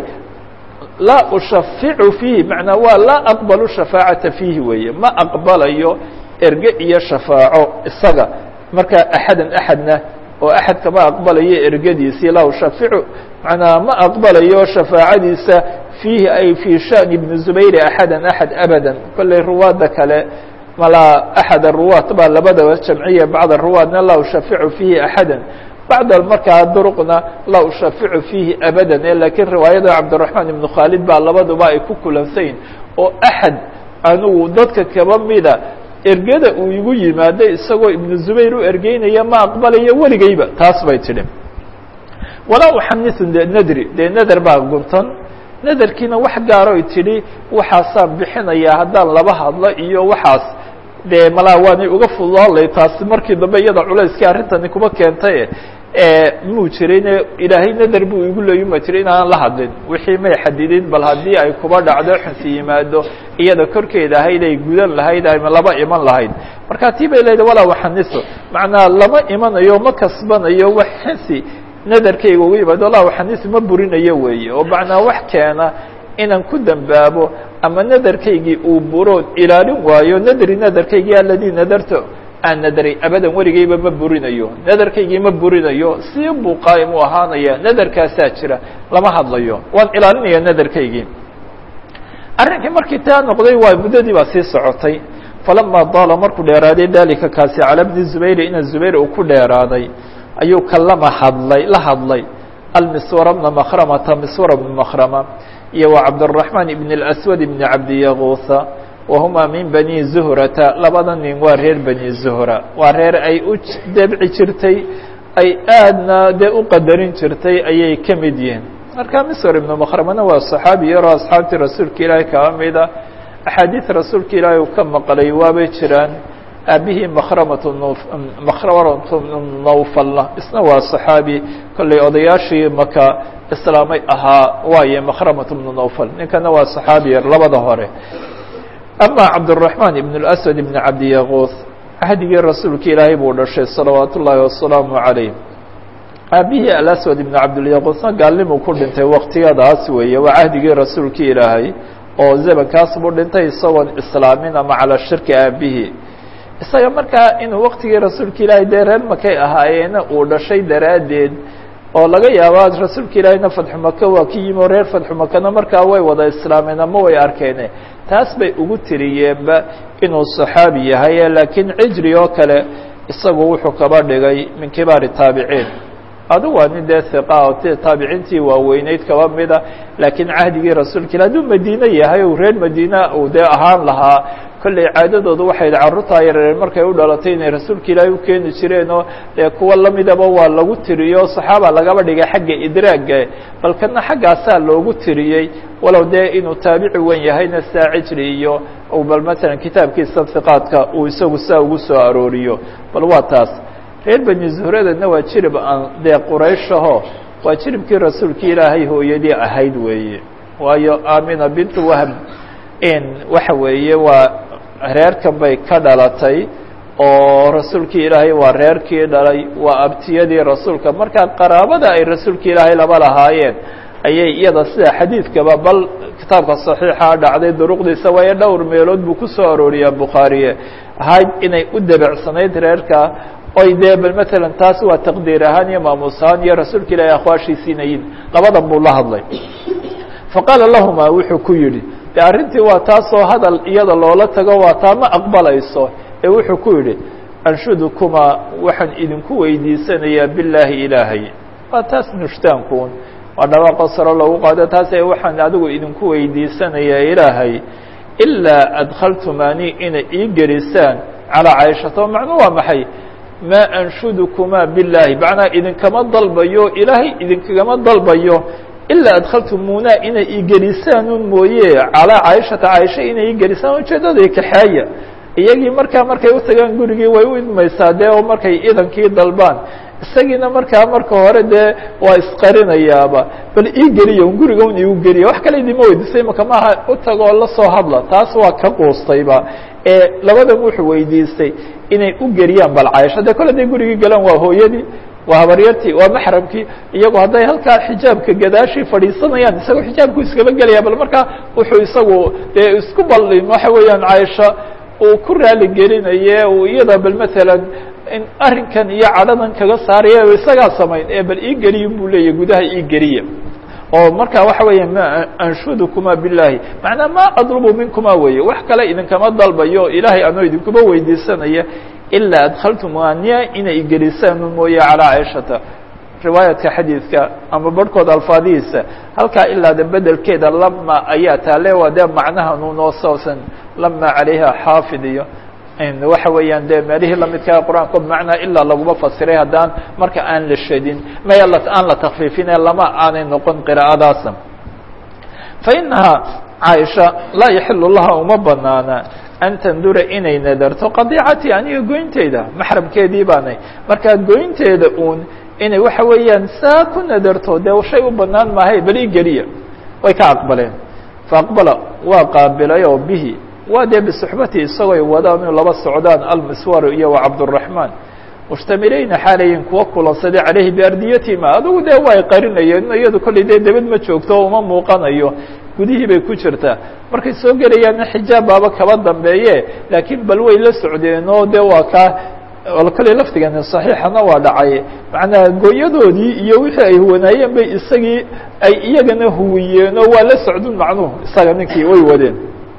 laa ushaficu fiihi macnaa waa laa aqbalu shafaacata fiihi weeye ma aqbalayo erge iyo shafaaco isaga marka axadan axadna oo axad kama aqbalayo ergadiisii laa ushaficu macnaa ma aqbalayo shafaacadiisa fiihi ay fii shani ibni zubayri axadan axad abadan kolley ruwaadda kale malaa axad aruwaat baa labadaba jamciya bacd aruwaadna laa ushaficu fiihi axadan bacd markaa duruqna laa ushaficu fiihi abadan e lakiin riwaayada cabdiraxmaan ibnu khaalid baa labaduba ay ku kulansayin oo axad anigu dadka kaba mida ergada uu igu yimaado isagoo ibnu zubayr u ergeynaya ma aqbalayo weligeyba taas bay tidhi walaa uxanisu de nadri dee nader baa guntan naderkiina wax gaaroy tidhi waxaasaan bixinayaa haddaan laba hadlo iyo waxaas dee malaa waanay uga fudaalay taasi markii dambe iyada culayskii arrintani kuma keentay muu jirayne ilaahay nader buu igu leeyuma jira inaanan la hadlin wixii may xadidin bal haddii ay kuba dhacdo xunsi yimaado iyada korkeeda ahayd ay gudan lahayd ama laba iman lahayd marka tii bay leedahay walaa waxaniso macnaa lama imanayo ma kasbanayo wax xinsi nadarkayga ugu yimaado walaa waxaniso ma burinayo weeye oo macnaa wax keena inaan ku dambaabo ama nadarkaygii uu burood ilaalin waayo nadri nadarkaygii aladii nadarto aan nadray abadan weligeyba ma burinayo nadarkaygii ma burinayo si buu qaa'im u ahaanaya nadarkaasaa jira lama hadlayo waan ilaalinaya nadarkaygii arrinkii markii taa noqday waa muddadii baa sii socotay falama daala markuu dheeraaday dalika kaasi cala bni zubayr ina zubayr uu ku dheeraaday ayuu kalama hadlay la hadlay almiswara bna makramata miswara bna makrama iyo wa cabdالرaحman ibn الأswad ibn cabdiyaguusa wahuma min bani zuhrata labada nin waa reer bani zuhra waa reer ay u debci jirtay ay aadna dee u qadarin jirtay ayay ka mid yihiin marka miswar ibnu makramana waa صaxaabi yaroo asxaabtii rasuulka ilaahay kaba mida axaadiid rasuulka ilaahay uu ka maqlay waabay jiraan aabihii makramatu makramatu nawfalna isna waa صaxaabi kollay odayaashii maka islaamay ahaa waaye makramatu bnu nawfal ninkana waa صaxaabi yar labada hore ama cabdالرaحman ibn الأswad ibn cabdiyaguus ahdigii rasuulka ilaahay buu dhashay salawaat ullaahi wasalaamu عalayh aabihii alaswad ibn cabdilyaquusna gaalnimuu ku dhintay waktiyadaas weeye waa cahdigii rasuulka ilaahay oo zamankaas buu dhintay isagoon islaamin ama calaa shirki aabihii isaga markaa inuu waktigii rasuulka ilaahay dee reer makay ahaayeena uu dhashay daraaddeed oo laga yaaba rasuulka ilaahayna fadxu maka waa ka yimi oo reer fadxu makana markaa way wada islaameen ama way arkeene taas bay ugu tiriyeenba inuu saxaabi yahay laakiin cijri oo kale isagu wuxuu kaba dhigay min kibaari taabiciin adigu waa nin dee hiqa o t taabiciintii waaweyneyd kaba mida laakiin cahdigii rasuulka ila hadduu madiine yahay o reer madiina uu dee ahaan lahaa kolley caadadoodu waxay carruurtaa yareer markay u dhalatay inay rasuulka ilaahay u keeni jireen oo dee kuwa lamidaba waa lagu tiriyo saxaaba lagaba dhigay xagga idraagga bal kana xaggaasaa loogu tiriyey walow dee inuu taabici wen yahayna saa cijri iyo bal matalan kitaabkiisa hiqaadka uu isagu saa ugu soo arooriyo bal waa taas reer beni zuhradana waa jirib aan dee qurayshaho waa jiribkii rasuulka ilaahay hooyadii ahayd weeye waayo aamina bintu wahb in waxa weeye waa reerkan bay ka dhalatay oo rasuulkii ilaahay waa reerkii dhalay waa abtiyadii rasuulka markaa qaraabada ay rasuulka ilaahay laba lahaayeen ayay iyada sida xadiidkaba bal kitaabka صaxiixa dhacday duruqdiisa waayo dhowr meelood buu ku soo arooriyaa bukhaariye ahayd inay u debecsanayd reerka oy dee bal matalan taas waa taqdiir ahaan iyo maamuus ahaan iyo rasuulka ilaahay akhwaashiisiinayin labadan buu la hadlay faqaala lahuma wuxuu ku yidhi de arrintii waa taasoo hadal iyada loola tago waa taa ma aqbalayso ee wuxuu ku yidhi anshudukumaa waxaan idinku weydiisanayaa bilaahi ilaahay waa taas nushtaankuun waa dhawaaqo saro loogu qaado taas ee waxaan adigu idinku weydiisanayaa ilaahay ilaa adkhaltumani inay ii gelisaan calaa cayshata o macnuu waa maxay maa anshudukumaa bilaahi macnaa idinkama dalbayo ilaahay idinkagama dalbayo ilaa adkhaltumuunaa inay igelisaanuun mooye calaa cayshata caaisha inay igelisaan ujeeddada kaxeeya iyagii markaa markay u tagaan gurigii way u idmaysaa dee oo markay idankii dalbaan isagiina markaa marka hore dee waa isqarinayaaba bal ii geliya un guriga un igu geliya wax kale idima weydiisay maka maaha u tagoo la soo hadla taas waa ka quustayba ee labadan wuxuu weydiistay inay u geliyaan bal caaisha dee kole haday gurigii galaan waa hooyadii waa habaryartii waa maxramkii iyagoo hadday halkaa xijaabka gadaashii fadhiisanayaan isagoo xijaabku iskaba gelaya bal markaa wuxuu isagu dee isku baldin waxa weeyaan caaisha uu ku raali gelinaye uu iyada bal matalan in arrinkan iyo cadhadan kaga saaraya isagaa samayn ee bal ii geliyin buu leeyahy gudaha ii geliya oo marka waxa weeya ma anshudukuma bilahi macnaa ma adlubu minkuma weeye wax kale idinkama dalbayo ilaahay anoo idinkuma weydiisanaya ilaa adkhaltumania inay gelisaan mooye calaa cayshata riwaayadka xadiidka ama barhkood alfaadihiisa halkaa ilaada bedelkeeda lama ayaa taale waa dee macnaha nunoo soosan lama calayha xaafid iyo waxa weeyaan dee meelihii lamidkaa qur-aanka bimacnaa ilaa laguma fasiray haddaan marka aan la shadin may aan la takfiifine lama aanay noqon qiraa'adaasa fa inahaa caaisha laa yaxilu laha uma banaana an tandura inay nadarto qadiicati aniga goynteyda maxramkeedii baanay markaa goynteeda uun inay waxa weeyaan saa ku nadarto dee shay u banaan maahay bal ii geliya way ka aqbaleen faaqbala waa qaabilay oo bihi waa dee bisuxbati isagoy wadaan inu laba socdaan almiswar iyo wa cabduraxmaan mushtamilayna xaalayin kuwa kulansaday caleyhi biardiyatihima adugu dee way qarinayeen iyadu kollay dee debed ma joogto o uma muuqanayo gudihii bay ku jirtaa markay soo gelayaanna xijaab baaba kaba dambeeye laakiin bal way la socdeen oo de waa kaa kolley laftigani saxiixana waa dhacay macnaa gooyadoodii iyo wixii ay huwanaayeen bay isagii ay iyagana huwiyeen oo waa la socdun macnuhu isaga ninkii way wadeen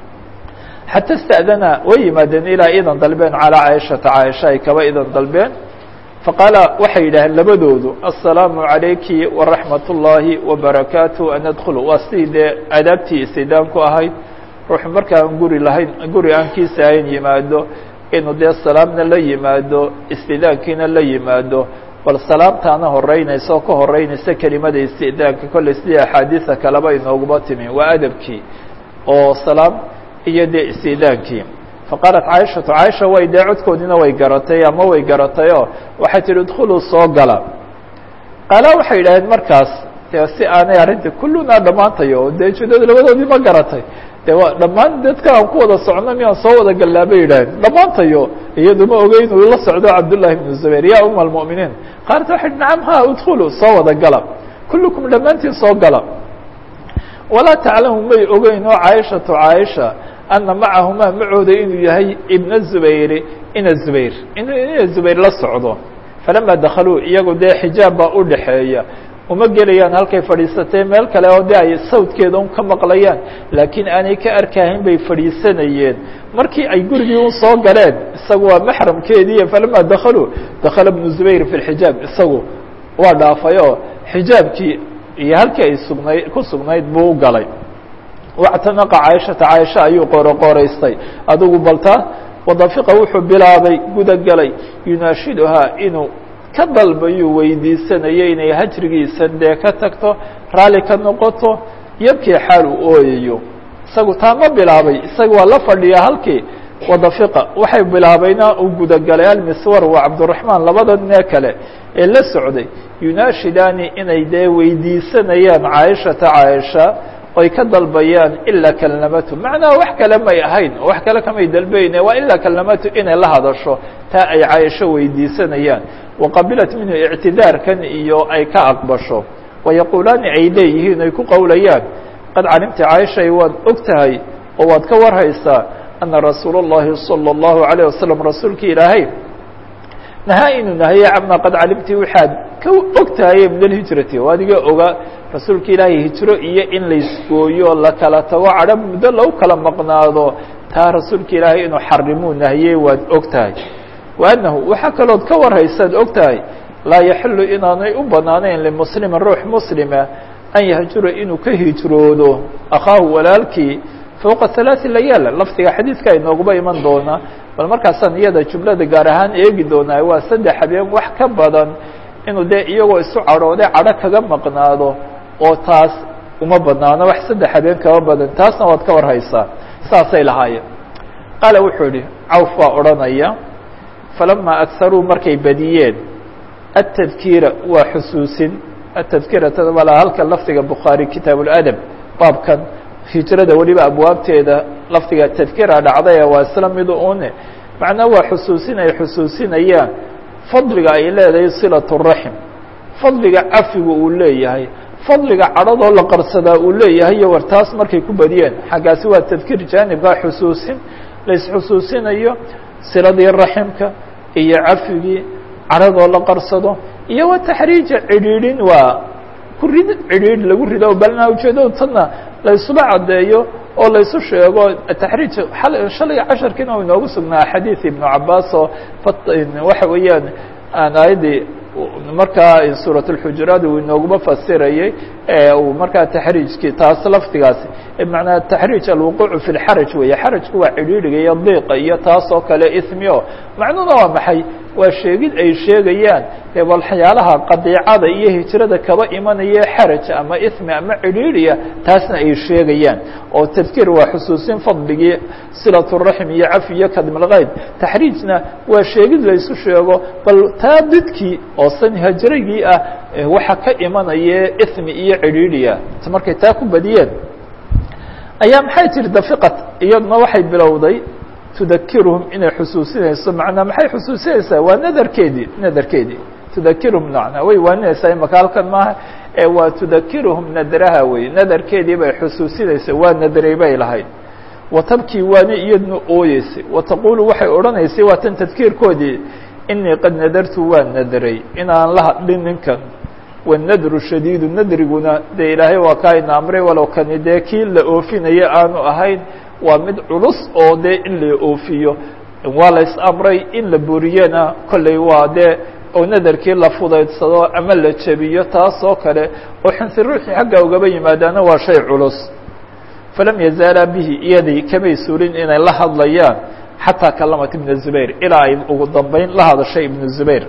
xata ista'dana way yimaadeen ilaa idan dalbeen calaa caaishata caaisha ay kaba idan dalbeen faqaala waxay yidhaaheen labadoodu assalaamu calayki waraxmat ullaahi wabarakaatu an adkhulu waa sidii dee adaabtii istidaamku ahayd ruuxu markaan guri lahayn guri aan kiisa ahayn yimaado inuu dee salaamna la yimaado istidaankiina la yimaado bal salaamtaana horeynaysa oo ka horeynaysa kelimada istidaanka kolley sidii axaadiisa kaleba inooguma timi waa adabkii oo salaam iyo dee istidaankii faqaalat caaishatu caaisha way dee codkoodiina way garatay ama way garatay oo waxay tihi idkhuluu soo gala qaala waxay yidhaaheen markaas dee si aanay arrinta kullunaa dhammaantayo oo dee ujeedada labadoodii ma garatay de waa dhammaan dadka aan ku wada socno miyaan soo wada gallaa bay yidhaaheen dhammaantayo iyadu ma ogey inuu la socdo cabdullahi bnu zubayr ya uma almu'miniin qaalat waxay nacam ha idkhuluu soo wada gala kullukum dhammaantiin soo gala walaa taclamu may ogeyn oo caaishatu caaisha ana macahumaa macooda inuu yahay ibna zubayri ina zubayr inuu ina zubayr la socdo falamaa dakhaluu iyagu dee xijaab baa u dhaxeeya uma gelayaan halkay fadhiisatee meel kale oo de ay sawdkeeda un ka maqlayaan laakiin aanay ka arkahayn bay fadhiisanayeen markii ay gurigii un soo galeen isagu waa maxramkeediiy falamaa dakhaluu dakhala bnu zubayr fi lxijaab isagu waa dhaafay oo xijaabkii iyo halkii ay sugnayd ku sugnayd buu u galay wactanaqa caaishata caaisha ayuu qoroqoraystay adigu balta wadafiqa wuxuu bilaabay gudagelay yunaashiduhaa inuu ka dalbayuu weydiisanayay inay hajrigiisan dee ka tagto raalli ka noqoto yabkii xaal uu ooyayo isagu taa ma bilaabay isaga waa la fadhiyaa halkii wadafiqa waxay bilaabayna uu gudagalay almiswar waa cabduraxmaan labada nee kale ee la socday yunaashidaani inay dee weydiisanayaan caaishata caaisha oy ka dalbayaan ilaa kalnamatu macnaha wax kale may ahayn wax kale kamay dalbayne waa ilaa kalnamatu inay la hadasho taa ay caaisho weydiisanayaan waqabilat minhu ictidaarkan iyo ay ka aqbasho wayaquulaani ay leeyihiin ay ku qowlayaan qad calimta caaishay waad og tahay oo waad ka warhaysaa ana rasuul اllahi salى اllahu عalيه wasalam rasuulka ilaahay nahaa inuu nahaye cama qad calimti waxaad ka og tahaye min alhijrati oo adiga oga rasuulka ilaahay hijro iyo in laysgooyo la kala tago cadho muddo lagu kala maqnaado taa rasuulka ilaahay inuu xarimuu nahiye waad og tahay wa annahu waxaa kalood ka warhaysaad og tahay laa yaxilu inaanay u banaanayn limuslima ruux muslima an yahjura inuu ka hijroodo akhaahu walaalkii fowqa halaaثi layaal lafdiga xadiidka inooguba iman doona bal markaasaan iyada jumlada gaar ahaan eegi doonaa waa saddex habeen wax ka badan inuu dee iyagoo isu cadhooday cadho kaga maqnaado oo taas uma banaano wax saddex habeen kaba badan taasna waad ka warhaysaa saasay lahaayeen qaala wuxuu yihi cawf baa odhanaya falamaa agharuu markay badiyeen atadkiira waa xusuusin atadkirata malaa halka lafdiga bukhaari kitaab اladab baabkan hijrada weliba abwaabteeda lafdiga tadkira dhacday waa isla midu une macnaa waa xusuusin ay xusuusinayaan fadliga ay leedahay silaة الraxim fadliga cafiga uu leeyahay fadliga cadhadoo la qarsadaa uu leeyahay iyo war taas markay ku badiyeen xaggaasi waa tadkir jaanibkaa xusuusin laisxusuusinayo siladii raximka iyo cafigii cadhadoo la qarsado iyo wa taxriija cidhiidhin waa ku rid cidhiidh lagu rido balna ujeedadu tadna la isuba caddeeyo oo la isu sheego taxriij shalay casharkiina u inoogu sugnaa xadiid ibnu cabaas oo waxa weeyaan aan aayaddii markaa suuraة الxujuraat uu inooguma fasirayey uu markaa taxriijkii taas lafdigaasi manaa taxriij alwuquuc fi اlxaraj weeye xarajku waa cidhiidhiga iyo diiqa iyo taas oo kale ismio macnuhuna waa maxay waa sheegid ay sheegayaan waxyaalaha qadiicada iyo hijrada kaba imanaya xaraj ama ismi ama cidhiidhiya taasna ay sheegayaan oo tadkiir waa xusuusin fadligii silaة الraxim iyo cafi iyo kadmilkayd taxriijna waa sheegid laysu sheego bal taa didkii oo san hajrigii ah waxa ka imanaya ismi iyo cidhiidhiya markay taa ku badiyeen ayaa maxay tiri dafiqat iyaduna waxay bilowday tudakiruhum inay xusuusinayso macnaa maxay xusuusinaysaa waa nadarkeedii nadarkeedii tudakiruhum macnaa way waaninaysaa imaka halkan maaha ee waa tudakiruhum nadraha wey nadarkeedii bay xusuusinaysa waa nadray bay lahayd watabkii waana iyadna ooyeysay wataqulu waxay odhanaysay waa tan tadkiirkoodii inii qad nadartu waa nadray inaan la hadlin ninkan wanadru shadiidu nadriguna dee ilaahay waa kaa ina amray walow kani dee kii la oofinaya aanu ahayn waa mid culus oo dee in la oofiyo waa la is amray in la buriyana kolley waa dee oo nadarkii la fudaydsado ama la jebiyo taas oo kale oo xinsi ruuxii xagga ugaba yimaadaana waa shay culus falam yazaalaa bihi iyadii kamay suulin inay la hadlayaan xataa kalamat ibna zubayr ilaa ay ugu dambeyn la hadashay ibnu zubayr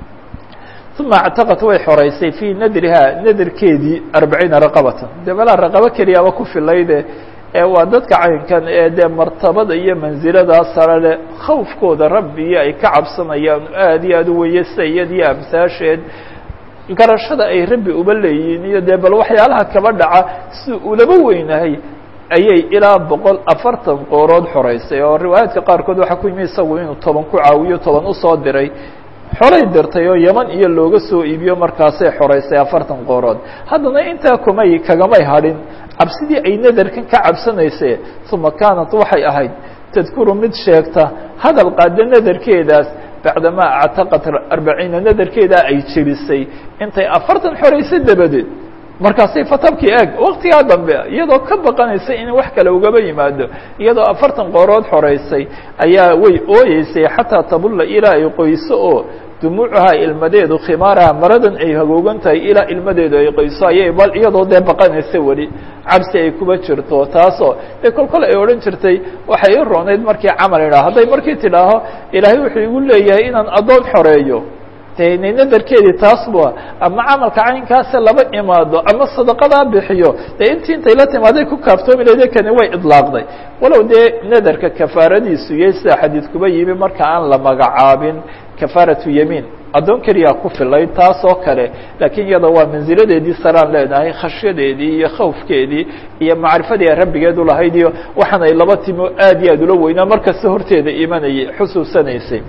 uma اctaqat way xoreysay fii nadriha nadarkeedii arbaciina raqabatan dee balaa raqabo keliyaaba ku filayde ee waa dadka caynkan ee dee martabada iyo manziladaa sare leh khawfkooda rabbiyo ay ka cabsanayaan aad iyo aad u weye sida iyadiyo amsaasheed garashada ay rabbi uba leeyihiin iyo dee bal waxyaalaha kaba dhaca si ulaba weynahay ayay ilaa boqol afartan qoorood xoreysay oo riwaayaadka qaarkood waxaa ku yimi isagu inuu toban ku caawiyo toban usoo diray xolay dirtay oo yeman iyo looga soo iibiyo markaasay xoreysay afartan qoorood haddana intaa kumay kagamay hadhin cabsidii ay nadarkan ka cabsanaysee uma kaanat waxay ahayd tadkuru mid sheegta hadal qaada nadarkeedaas bacdamaa actaqat arbaciina nadarkeedaa ay jebisay intay afartan xoreysay dabadeed markaasay fatabkii eeg waktigaa dambe iyadoo ka baqanaysa in wax kale ugaba yimaado iyadoo afartan qoorood xoreysay ayaa way ooyeysay xataa tabulla ilaa ay qoyso oo dumuucuhaa ilmadeedu khimaaraha maradan ay hagoogan tahay ilaa ilmadeedu ay qoyso ayay bal iyadoo dee baqanaysa weli cabsi ay kuba jirto taasoo dee kol kol ay odhan jirtay waxay i roonayd markii camal idhaah hadday markii tidhaaho ilaahay wuxuu igu leeyahay inaan addoon xoreeyo de nadarkeedii taas bu ama camalka caynkaasa laba imaado ama sadaqadaa bixiyo dee intii intay la timaaday ku kaaftoomi lahde kani way idlaaqday walow dee nadarka kafaaradiisu iyo sida xadiid kuba yimi marka aan la magacaabin kafaaratu yamiin addoon keliyaa ku filay taas oo kale laakiin iyada waa mansiladeedii saraan leenahay khashyadeedii iyo khawfkeedii iyo macrifadii ay rabbigeed ulahayd iyo waxaan ay laba timo aad iyo aad ula weynaa markasta horteeda imanayay xusuusanaysay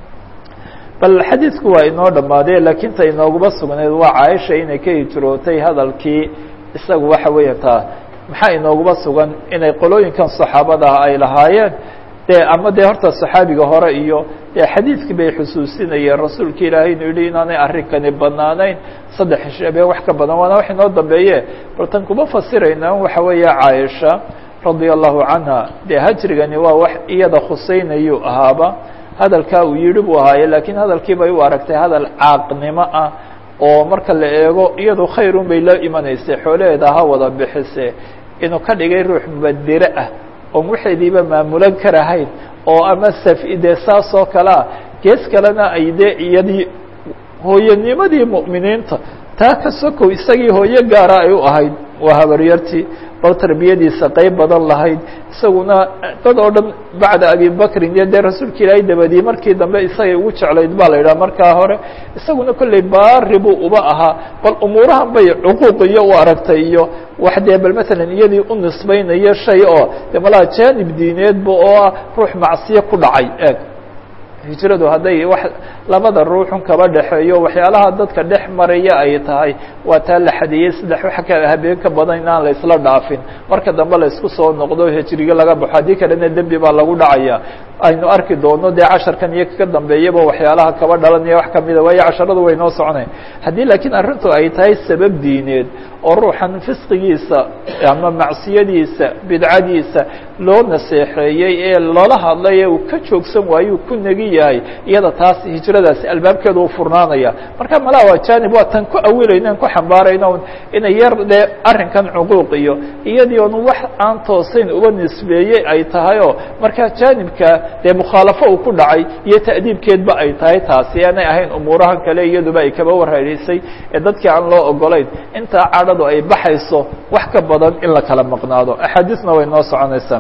bal xadiidku waa inoo dhammaadee laakiin ta inooguma sugnayd waa caaisha inay ka hijrootay hadalkii isagu waxa weeya taa maxaa inooguma sugan inay qolooyinkan saxaabadaha ay lahaayeen dee ama dee horta saxaabiga hore iyo dee xadiidkii bay xusuusinayeen rasuulka ilaahay inuu yihi inaanay arrinkani banaanayn saddex heshabee wax ka badan waana wax inoo dambeeye bal tan kuma fasirayna waxa weeya caaisha radia allahu canha dee hajrigani waa wax iyada khuseynayuu ahaaba hadalkaa uu yidhi buu ahaaye laakiin hadalkii bay u aragtay hadal caaqnimo ah oo marka la eego iyadu khayrun bay la imanaysay xoolaheeda ha wada bixise inuu ka dhigay ruux mubadire ah oon waxeediiba maamulan karahayn oo ama safide saas oo kale ah gees kalena ay dee iyadii hooyanimadii mu'miniinta taa ka sokow isagii hooyo gaara ay u ahayd waa habaryartii bal tarbiyadiisa qeyb badan lahayd isaguna dad oo dhan bacda abibakrin iyo dee rasuulka ilaahay dabadii markii dambe isagay ugu jeclayd ba la yidhaha markaa hore isaguna kolley baari buu uba ahaa bal umuurahan bay cuquuq iyo u aragtay iyo wax dee bal matalan iyadii u nisbaynayo shay oo de malaha janib diineedba oo ah ruux macsiyo ku dhacay eeg hijradu hadday wax labada ruuxun kaba dhexeeyo waxyaalaha dadka dhex maraya ay tahay waa taa la xadiyey saddex wax ka habeen ka badan inaan la isla dhaafin marka dambe la isku soo noqdo hijriga laga baxo haddii kalena dembi baa lagu dhacaya aynu arki doono dee casharkan iyo ka dambeeyaba waxyaalaha kaba dhalanaya wax kamida waayo casharadu way noo soconay haddii laakiin arrintu ay tahay sabab diineed oo ruuxan fisqigiisa ama macsiyadiisa bidcadiisa loo naseexeeyey ee loola hadlay ee uu ka joogsan waayo ku negi yahay iyada taas hijradaasi albaabkeeda u furnaanaya marka malaa waa janib waa tan ku awilayno ku xambaarayno inay yar dee arrinkan cuquuq iyo iyadii on wax aan toosayn uba nisbeeyey ay tahay oo markaa janibka dee mukhaalafo uu ku dhacay iyo ta'diibkeedba ay tahay taasi aanay ahayn umuurahan kale iyaduba ay kaba warharisay ee dadkii aan loo ogolayn intaa cadhadu ay baxayso wax ka badan in la kala maqnaado axaadiisna way noo soconaysaa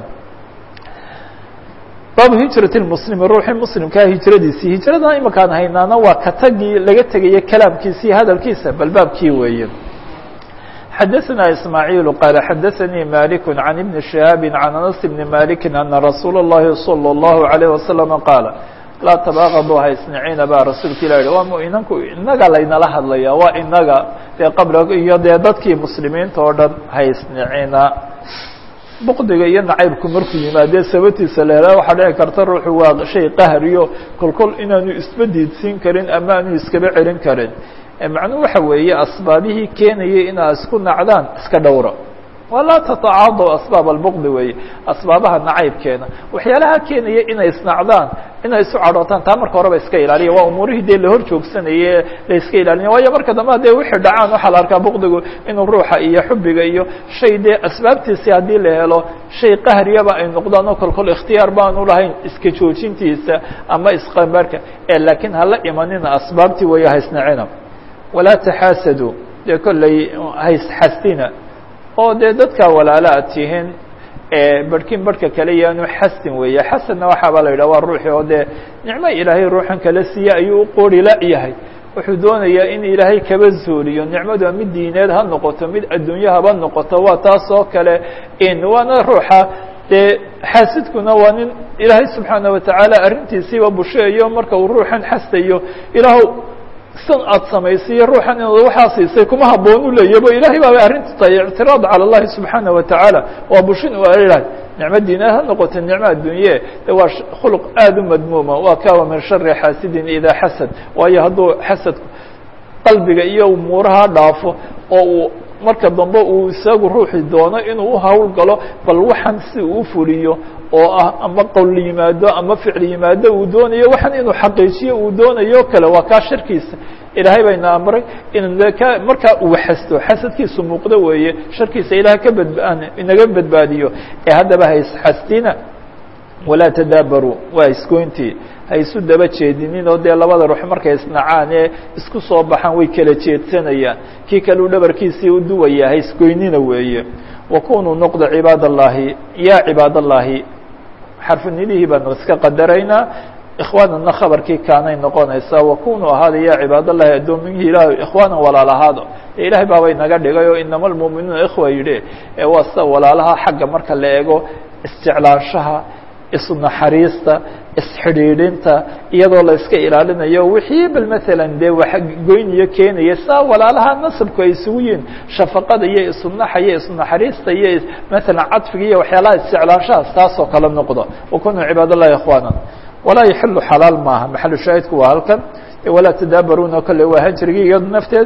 baabu hijrat lmuslimi ruuxii muslimkaa hijradiisii hijradan imakaan haynaana waa ka tagii laga tegaya kalaamkiisa iyo hadalkiisa bal baabkii weeye xadaثna ismaaعiil qaala xadaثanii malik can ibni شihaabi can anas bni maliki ana rasuula الlahi salى الlahu عalيه wasalam qaala laa tabaaqadu ha isniciina baa rasuulka ilah yihi waa muinanku inaga laynala hadlaya waa inaga dee qabla iyo dee dadkii muslimiinta oo dhan ha isnicina bqdiga iyo nacaybku markuu yimaadee sababtiisa la helaa waxaa dhici karta ruuxu waa shay qahriyo kolkol inaanu isba diidsiin karin ama aanu iskaba celin karin macnuhu waxa weeye asbaabihii keenayay inaa isku nacdaan iska dhowra walaa tatacaadaw asbaab albqdi weeye asbaabaha nacaybkeena waxyaalaha keenaya inay isnacdaan inay isu cadhootaan taa marka horeba iska ilaaliya waa umuurihii dee lahor joogsanaye la iska ilaalina waayo marka dambe hadee wixii dhacaan waxaa la arkaa bqdigu inuu ruuxa iyo xubiga iyo shay dee asbaabtiisi haddii la helo shay qahriyaba ay noqdaan oo kolkol ikhtiyaar baanu lahayn iska joojintiisa ama isqambaarka ee laakiin hala imanina asbaabtii weeye haysnacina walaa taxaasadu dee kolley haysxastina oo dee dadkaa walaala ad tihiin barhkin barhka kale yaanu xasin weeye xasanna waxaaba la yidhah waa ruuxii oo dee nicmo ilaahay ruuxan kala siiye ayuu u qoori la-yahay wuxuu doonayaa in ilaahay kaba zuuliyo nicmadu mid diineed ha noqoto mid adduunye haba noqoto waa taas oo kale in waana ruuxa dee xaasidkuna waa nin ilaahay subxaana watacaala arrintiisiiba busheeyo marka uu ruuxan xasayo ilaah san aad samaysiiyo ruuxan inaad waxaa siisay kuma haboon u leeyabo ilahay baabay arrintu tahay ictiraad cala اllahi subxaana watacaala waa bushin u alahay nicmo diineed ha noqoto nicmo addunye de waa khuluq aada u madmuuma waa kawa min shari xaasidin idaa xasad waayo hadduu xasadku qalbiga iyo umuuraha dhaafo oo uu marka dambe uu isagu ruuxi doono inuu uhawl galo bal waxaan si uu fuliyo oo ah ama qowl yimaado ama ficil yimaado uu doonayo waxaan inuu xaqiijiyo uu doonayo kale waa kaa sharkiisa ilaahay bayna amray in markaa uu xasto xasadkiisu muuqdo weeye sharkiisa ilaah ka badba inaga badbaadiyo ee haddaba ha isxastina walaa tadaabaruu waa isgoyntii ha isu daba jeedinin oo dee labada ruux markay isnacaan ee isku soo baxaan way kala jeedsanayaan kii kale u dhabarkiisii u duwaya ha isgoynina weeye wakunuu noqda cibaad allahi ya cibaad allahi xarfinidihii baanu iska qadaraynaa ikhwaanana khabarkii kaanay noqonaysaa wakunuu ahaada ya cibaad allahi addoominkii ilaah ikhwaana walaalahaado e ilahay baabay naga dhigay oo inama almuuminuuna ikhwa yidhi ee waa sida walaalaha xagga marka la eego isjeclaanshaha isu naxariista isxidhiidhinta iyadoo la iska ilaalinayo wixii bal maalan dee wax goyniyo keenaya saa walaalaha nasabku ay isugu yihiin shafaqada iyo isunaxa iyo isunaxariista iyo maalan cadfiga iyo waxyaalaha isjeclaanshahaas taasoo kala noqdo wakunuu cibaad allahi ikhwaana walaa yaxilu xalaal maaha maxalu shaahidku waa halkan walaa tadaabaruuna kale waa hajrigii iyado nafteeda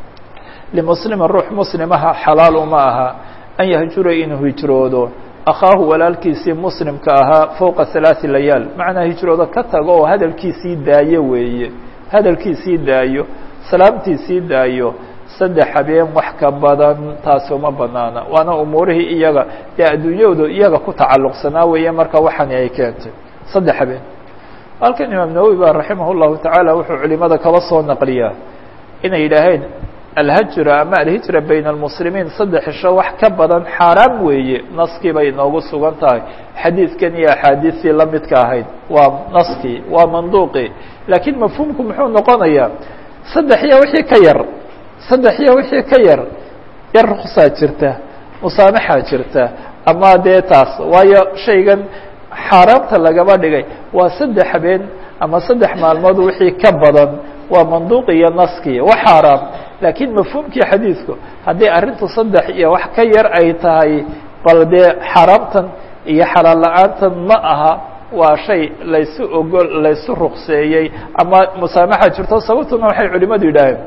limuslima ruux muslimaha xalaal uma aha an yahjura inuu hijroodo akhaahu walaalkiisii muslimka ahaa fowqa halaaثi layaal macnaa hijroodo ka tago oo hadalkiisii daayo weeye hadalkiisii daayo salaamtiisii daayo saddex habeen wax ka badan taasi uma banaana waana umuurihii iyaga dee adduunyadu iyaga ku tacalluqsanaa weeye marka waxani ay keentay saddex habeen halkan imaam nawowi ba raximah llahu tacaala wuxuu culimada kaba soo naqliyaa inay yidhaaheen alhajra ama alhijra bayna almuslimiin saddex isho wax ka badan xaaraam weeye naskii bay inoogu sugan tahay xadiidkan iyo axaadiistii la midka ahayd waa naskii waa manduuqii laakiin mafhuumku muxuu noqonayaa saddex iyo wixii ka yar saddex iyo wixii ka yar yar ruksaa jirta musaamaxaa jirta ama dee taas waayo shaygan xaaraamta lagaba dhigay waa saddex habeen ama saddex maalmood wixii ka badan waa manduuq iyo naskii wa xaaraam laakiin mafhuumkii xadiidku haddii arrintu saddex iyo wax ka yar ay tahay bal dee xaaraamtan iyo xalaal la-aantan ma aha waa shay laysu ogol laysu rukseeyey ama musaamaxa jirto sababtuna waxay culimadu yidhaaheen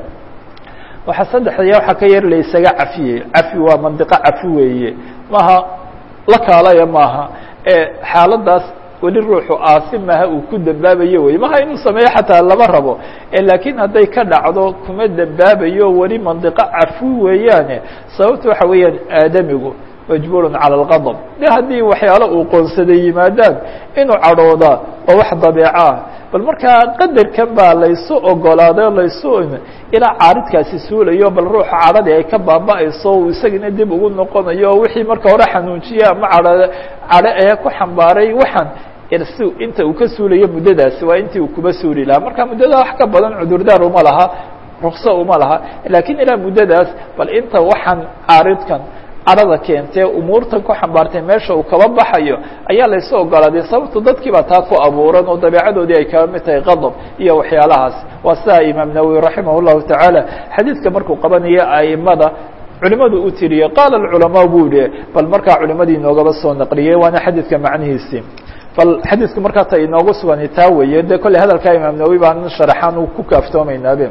waxaa saddex iyo waxa ka yar laysaga cafiyey cafi waa mandiqo cafi weeye maaha la kaalaya maaha ee xaaladaas weli ruuxu aasi maha uu ku dembaabayo wey maha inuu sameeyo xataa lama rabo laakiin hadday ka dhacdo kuma dembaabayo weli mandiqo cafi weeyaane sababta waxa weeyaan aadamigu majbuurun cala alqadab de haddii waxyaalo uu qoonsaday yimaadaan inuu cadhoodaa oo wax dabeeco ah bal markaa qadarkan baa laysu ogolaaday o laysu ilaa caaridkaasi suulayo bal ruuxa cadhadii ay ka baaba'ayso uu isagina dib ugu noqonayo oo wixii marka hore xanuunjiye ama cadho cadho ee ku xambaaray waxaan si inta uu ka suulayo muddadaasi waa intii uu kuba suuli lahaa marka muddada wax ka badan cudurdaar uma laha rukso uma laha laakiin ilaa muddadaas bal inta waxaan caaridkan cadhada keentee umuurtan ku xambaartay meesha uu kaba baxayo ayaa laysu ogolaaday sababto dadkii baa taa ku abuuran oo dabeecadoodii ay kaba mid tahay qadab iyo waxyaalahaas waa sidaa imaam nawowi raximah llahu tacaala xadiidka markuu qabanayo aimada culimadu u tiriye qaala alculamaa buu yihi bal markaa culimadii inoogaba soo naqliyey waana xadiidka macnihiisii bal xadiidku markaa ta inoogu sugani taa weeye de kolley hadalkaa imaam nawowi baan sharaxaan u ku kaaftoomaynaabe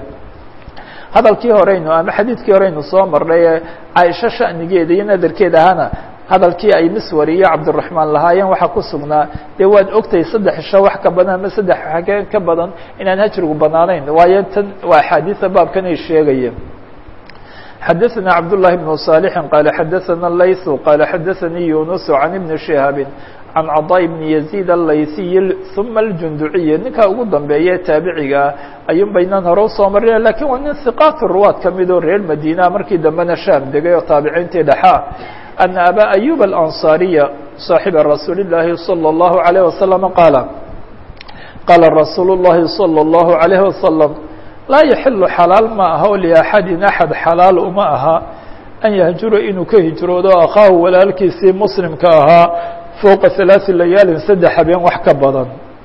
hadalkii horeynu ama xadiidkii horeynu soo marnay ee caaisho shanigeeda iyo nadarkeeda ahana hadalkii ay miswar iyo cabdiraxmaan lahaayeen waxaa ku sugnaa dee waad ogtahay saddex isho wax ka badan ama saddex xageen ka badan inaan hajrigu banaanayn waayo tan waa axaadiisa baabkan ay sheegayeen xadaثna cabdاللahi بن صالح qال xadaثna layث qال xadaثnii yuنس عan iبن شhihaabi can caضاء بن يزيد الlayثiy ثuma الجunduciي ninkaa ugu dambeeye taabicigaa ayuun baynaan hore usoo marina lakin waa nin ثiqaat ruwaad kamidoo reer madina markii dambena shaam degay oo taabiciintii dhexaa أna abا أyub الأnصاriya صaaxiba rasuuli الlahi صلى الlaهu عalيه وasلم qaala qaala rasuul الlahi صلى الlaهu عalيه وasلم laa yaxilu xalaal ma aha o liaxadin axad xalaal uma aha an yahjura inuu ka hijroodo akhaahu walaalkiisii muslimka ahaa fowqa halaaثi layaalin saddex habeen wax ka badan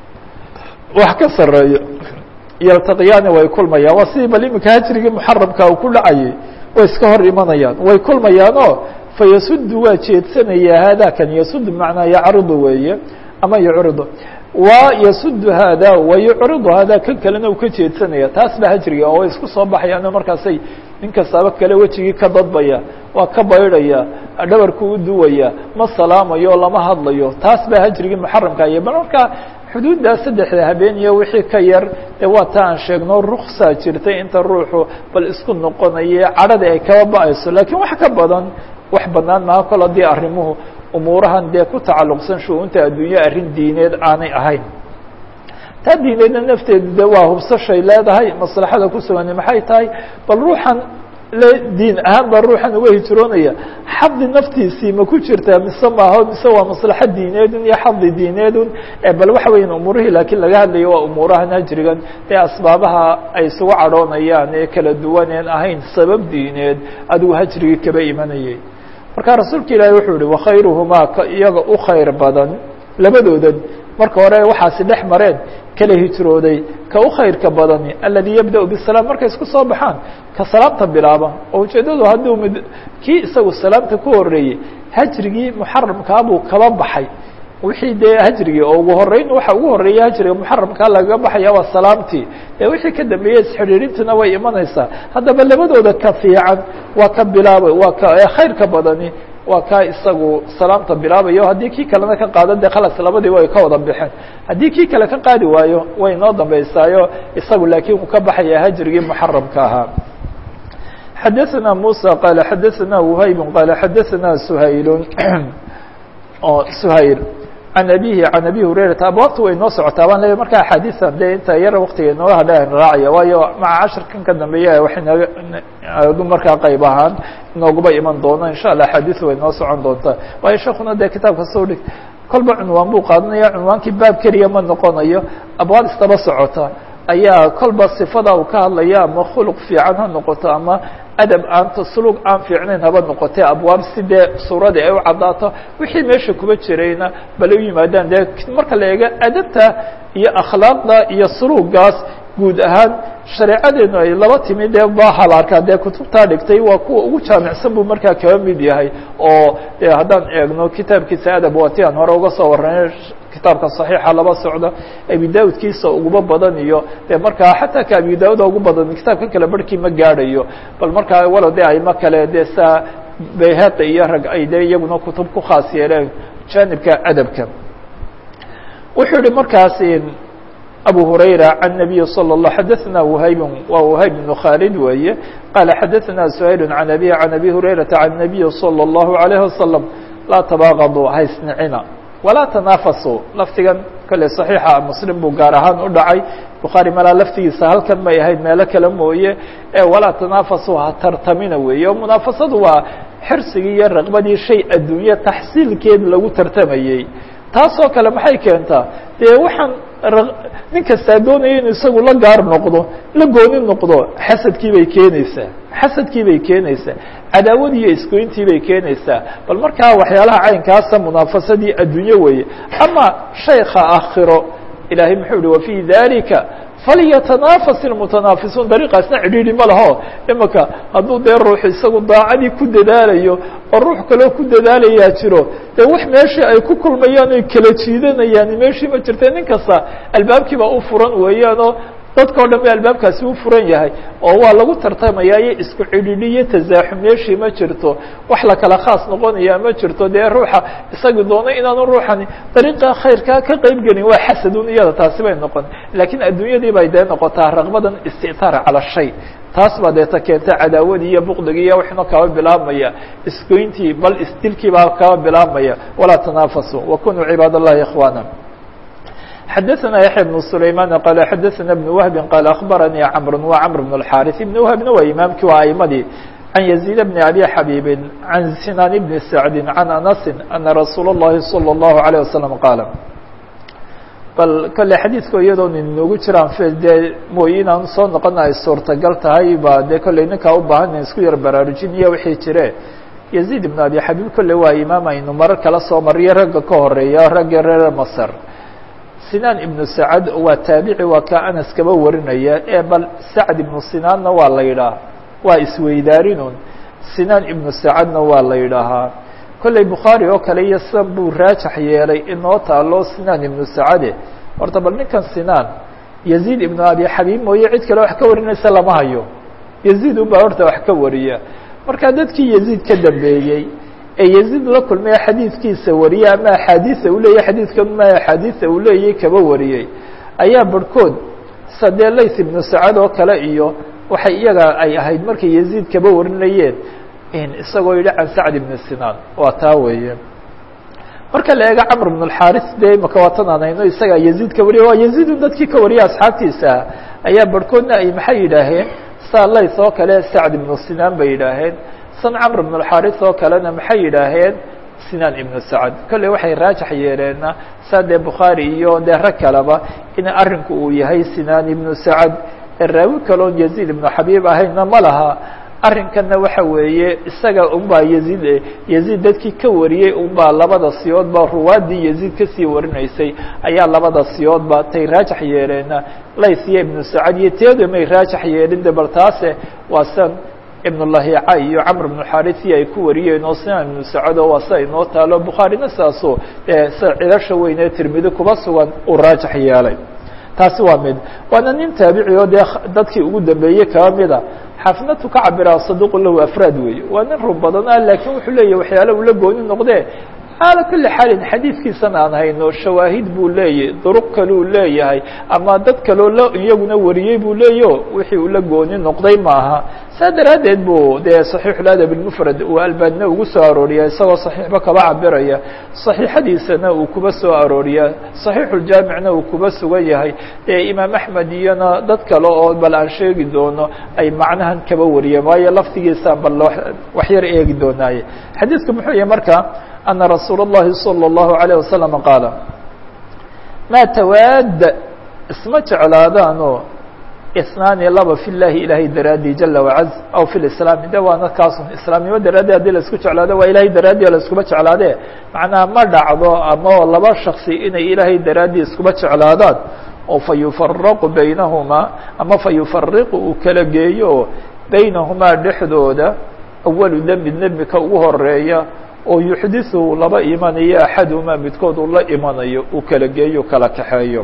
wax ka sareeyo yaltaqiyaani way kulmayaan waa sidii bal iminka hajrigii muxaramka uu ku dhacayay way iska hor imanayaan way kulmayaanoo fayasudu waa jeedsanayaa haadakan yasudu macnaa yacridu weeye ama yucridu wa yasudu haada wa yucridu haada kan kalena uu ka jeedsanaya taas ba hajriga oo way isku soo baxayaano markaasay nin kastaaba kale wejigii ka dadbaya waa ka baydhaya dhabarku u duwaya ma salaamayo lama hadlayo taas baa hajrigii muxaramka iyo bal markaa xuduuddaa saddexda habeen iyo wixii ka yar dee waa ta aan sheegno ruksaa jirtay inta ruuxu bal isku noqonaya cadhadii ay kaba ba-ayso laakiin wax ka badan wax banaan maha kol haddii arrimuhu umuurahan dee ku tacalluqsan shu-uunta adduunyo arrin diineed aanay ahayn taa diineedna nafteedu de waa hubsashay leedahay maslaxada ku sugani maxay tahay bal ruuxan le diin ahaan baa ruuxan uga hijroonaya xadi naftiisii ma ku jirtaa mise maaho mise waa maslaxo diineedun iyo xadi diineedun bal waxa weyan umuurihii laakiin laga hadlayo waa umuurahan hajrigan ee asbaabaha ay isugu cadhoonayaan ee kala duwaneen ahayn sabab diineed adigu hajrigii kaba imanayay marka rasuulka ilaahi wuxuu yihi wakhayruhumaa ka iyaga u khayr badan labadoodan marka hore waxaasi dhex mareen kala hijrooday ka u khayrka badani aladi yabda bisalaam markay isku soo baxaan ka salaamta bilaaba oo ujeeddadu hadduu mid kii isagu salaamta ku horeeyey hajrigii muxaramkaabuu kaba baxay wixii dee hajrigii oo ugu horeyn waxa ugu horeeya hajriga muxaramkaa lagaga baxaya waa salaamtii ee wixii ka dambeeyey isxidhiirintuna way imanaysaa haddaba labadooda ka fiican waa ka bilaaba waa ka khayrka badani waa kaa isagu salaamta bilaabayo haddii kii kalena ka qaado de khalas labadiiba ay ka wada baxeen haddii kii kale ka qaadi waayo way noo dambeysaayo isagu laakiin uu ka baxaya hajrigii muxaramka ahaa xadaثna muسى qال xadaثna وhayb qال xadaثna shayl shayl عan abihi عan abi hurayrata abwaabta way noo socotaa baan leeya marka axaadiثa de inta yar waktiga inooga hadha raacaya waayo maca cashirkan ka dambeeya waxay naga markaa qayb ahaan inooguba iman doona insha allah axaadiثu way noo socon doontaa waayo sheekuna de kitaabka soo dhig kolba cunwaan buu qaadanaya cunwaankii baab keliya ma noqonayo abwaab istaba socota ayaa kolba sifada uu ka hadlaya ama khuluq fiican ha noqoto ama adab aan taslug aan fiicnayn haba noqotee abwaab si dee suuradii ay u caddaato wixii meesha kuba jirayna bal u yimaadaan dee marka la eego adabta iyo akhlaaqda iyo sulugaas guud ahaan shareecadeenu ay laba timi dee baha la arkaa dee kutubtaa dhigtay waa kuwa ugu jaamicsan buu markaa kaba mid yahay oo de haddaan eegno kitaabkiisa adab waa ti aan hore uga soo warranay kitaabka صaxiixa laba socdo abi daudkiisa uguba badan iyo de markaa xataa ka abi dauda ugu badan kitaabka kale barhkii ma gaadhayo bal markaa walow de ayma kale de saa bayhaqi iyo rag ay de iyaguna kutub ku khaas yeeleen janibka adabka wuxuu yihi markaas abu hurayra can nabiyi salى الlah xadaثna whayb wa whayb بن khaalid weeye qala xadaثna shayl can abi can abi hurayrata can nabiyi salى الlahu عalيه wasalam laa tabaaqaduu haysnicina walaa tanaafasu laftigan kale صaxiixa muslim buu gaar ahaan u dhacay bukhaari malaa laftigiisa halkan may ahayd meelo kale mooye ee walaa tanaafasu ha tartamina weeye oo munaafasadu waa xirsigii iyo raqbadii shay adduunye taxsiilkeed lagu tartamayey taasoo kale maxay keentaa dee waxaan nin kastaa doonaya inu isagu la gaar noqdo la gooni noqdo xasadkii bay keenaysaa xasadkii bay keenaysaa cadaawadii iyo isgoyntii bay keenaysaa bal markaa waxyaalaha caynkaasa munaafasadii adduunye weeye ama shayka akhiro ilahay muxuu yihi wafii dalika falyatanafas ilmutanaafisuun dariiqaasna cidhiidhi ma laho imaka hadduu dee ruux isagu daacadii ku dadaalayo oo ruux kaloo ku dadaalayaa jiro dee wax meeshii ay ku kulmayaan oy kala jiidanayaan meeshii ma jirta nin kasta albaabkiiba u furan weeyaanoo dadka o dhan ba albaabkaasi u furan yahay oo waa lagu tartamaya iyo isku cidhidhi iyo tasaaxum meeshii ma jirto wax la kala khaas noqonaya ma jirto dee ruuxa isagii doono inaanu ruuxani dariiqa khayrkaa ka qeyb gelin waa xasadun iyada taasi bay noqon laakiin adduunyadii bay dee noqotaa raqbadan istitaar cala shay taas baa deeta keenta cadaawadii iyo buqdigii iyo waxna kaba bilaabmaya isgoyntii bal isdilkii baa kaba bilaabmaya walaa tanaafasu wakunuu cibaad allahi ikhwaana xadaثna yaحya بن سlayman qal xadaثna بن wهbi qal aخbaranii cmr wa cmr بن الxاriث بn whbna waa imaamkii waa aimadii can يزيد بn abi xabيbi can sinan بn sacdi can anasi ana rasuul الlahi salى الlahu عalيه wasalam qaala bal kale xadiidka iyadoon inoogu jiraan dee mooye inaan soo noqona ay suurtagal tahay ba dee kolley ninkaa u baahan isku yar baraarujin iyo wixii jire يزيد بn abi xabيb kolle waa imaam aynu marar kala soo mariyo ragga ka horeeya ragga reer masr sinaan ibnu sacad waa taabici waa kaa anas kaba warinaya ee bal sacd ibnu sinaanna waa la yidhaah waa isweydaarinun sinaan ibnu sacadna waa la yidhaahaa kolley bukhaari oo kale iyo sidan buu raajax yeelay inoo taalo sinaan ibnu sacade horta bal ninkan sinaan yaziid ibnu abi xabiib mooye cid kale wax ka warinaysa lama hayo yaziid unbaa horta wax ka wariya marka dadkii yaziid ka dambeeyey ee yaziid la kulmaya xadiidkiisa wariyey ama axaadiisa uu leeyahy xadiidkan ma axaadiisa uu leeyahy kaba wariyey ayaa barhkood sadee lays ibnu sacad oo kale iyo waxay iyaga ay ahayd markay yaziid kaba warinayeen isagoo yidhi can sacd ibni sinaan waa taa weeye marka la eego camr bn اxaris de imaka waatananayno isagaa yaziid ka wariya waa yaziidu dadkii ka wariya asxaabtiisa ayaa barhkoodna ay maxay yidhaaheen saa lays oo kale sacd ibnu sinaan bay yidhaaheen san camr bn اxaris oo kalena maxay yidhaaheen sinaan ibnu sacad kolley waxay raajax yeeleenna saa dee bukhaari iyo dee rag kaleba in arrinku uu yahay sinaan ibnu sacad ee raawi kaloon yaziid ibnu xabiib ahayna ma laha arrinkanna waxa weeye isaga unbaa yaziid yaziid dadkii ka wariyey unbaa labada siyoodba ruwaadii yaziid kasii warinaysay ayaa labada siyoodba tay raajax yeeleenna lays iyo ibnu sacad iyo teeda may raajax yeelin de bal taase waa san ibnulahica iyo camr bnu xarisi ay ku wariyeen oo sinaan ibnu sacad oo waa sida inoo taalo bukhaarina saaso sida cilasha weyn ee tirmidi kuba sugan uu raajax yeelay taasi waa mid waana nin taabici oo dee dadkii ugu dambeeyey kaba mida xaafnatu ka cabira saduqu lahu afraad weeye waa nin rub badan ah laakiin wuxuu leeyahy waxyaala ula gooni noqdee xaala kuli xaalin xadiidkiisana aan hayno shawaahid buu leeyahy duruq kaleu leeyahay ama dad kaloo la iyaguna wariyey buu leeyaho wixii ula gooni noqday maaha saa daraaddeed buu dee صaxiixuladab اlmufrad uu albaanina ugu soo arooriya isagoo صaxiixba kaba cabiraya صaxiixadiisana uu kuba soo arooriya صaxiixuljaamicna uu kuba sugan yahay dee imaam axmed iyona dad kale oo bal aan sheegi doono ay macnahan kaba wariyeen waayo laftigiisaan bal wax yar eegi doonaaye xadiidku muxuu yahay marka أن رsuuل الlahi صلى الله عليه وسلم qاaل mا تwaad isma jeclaadaanoo اثناani laba في الlahi ilahay daraadي جaلa وعaز aw في الإسلام de waana kaasun iسlaamnimo daraaddi hadii la isku jeclaado waa ilahay daraaddi la iskuma jeclaade macnaha ma dhacdo ama laba shaksi inay ilaahay daraaddi iskuma jeclaadaan oo fayuفaraqu baynahumaa ama fayufariqu uu kala geeyo baynahumaa dhexdooda أwalu dembi dembika ugu horeeya oo yuxdiثu laba imanayo axadumaa midkood uu la imanayo uu kala geeyo kala kaxeeyo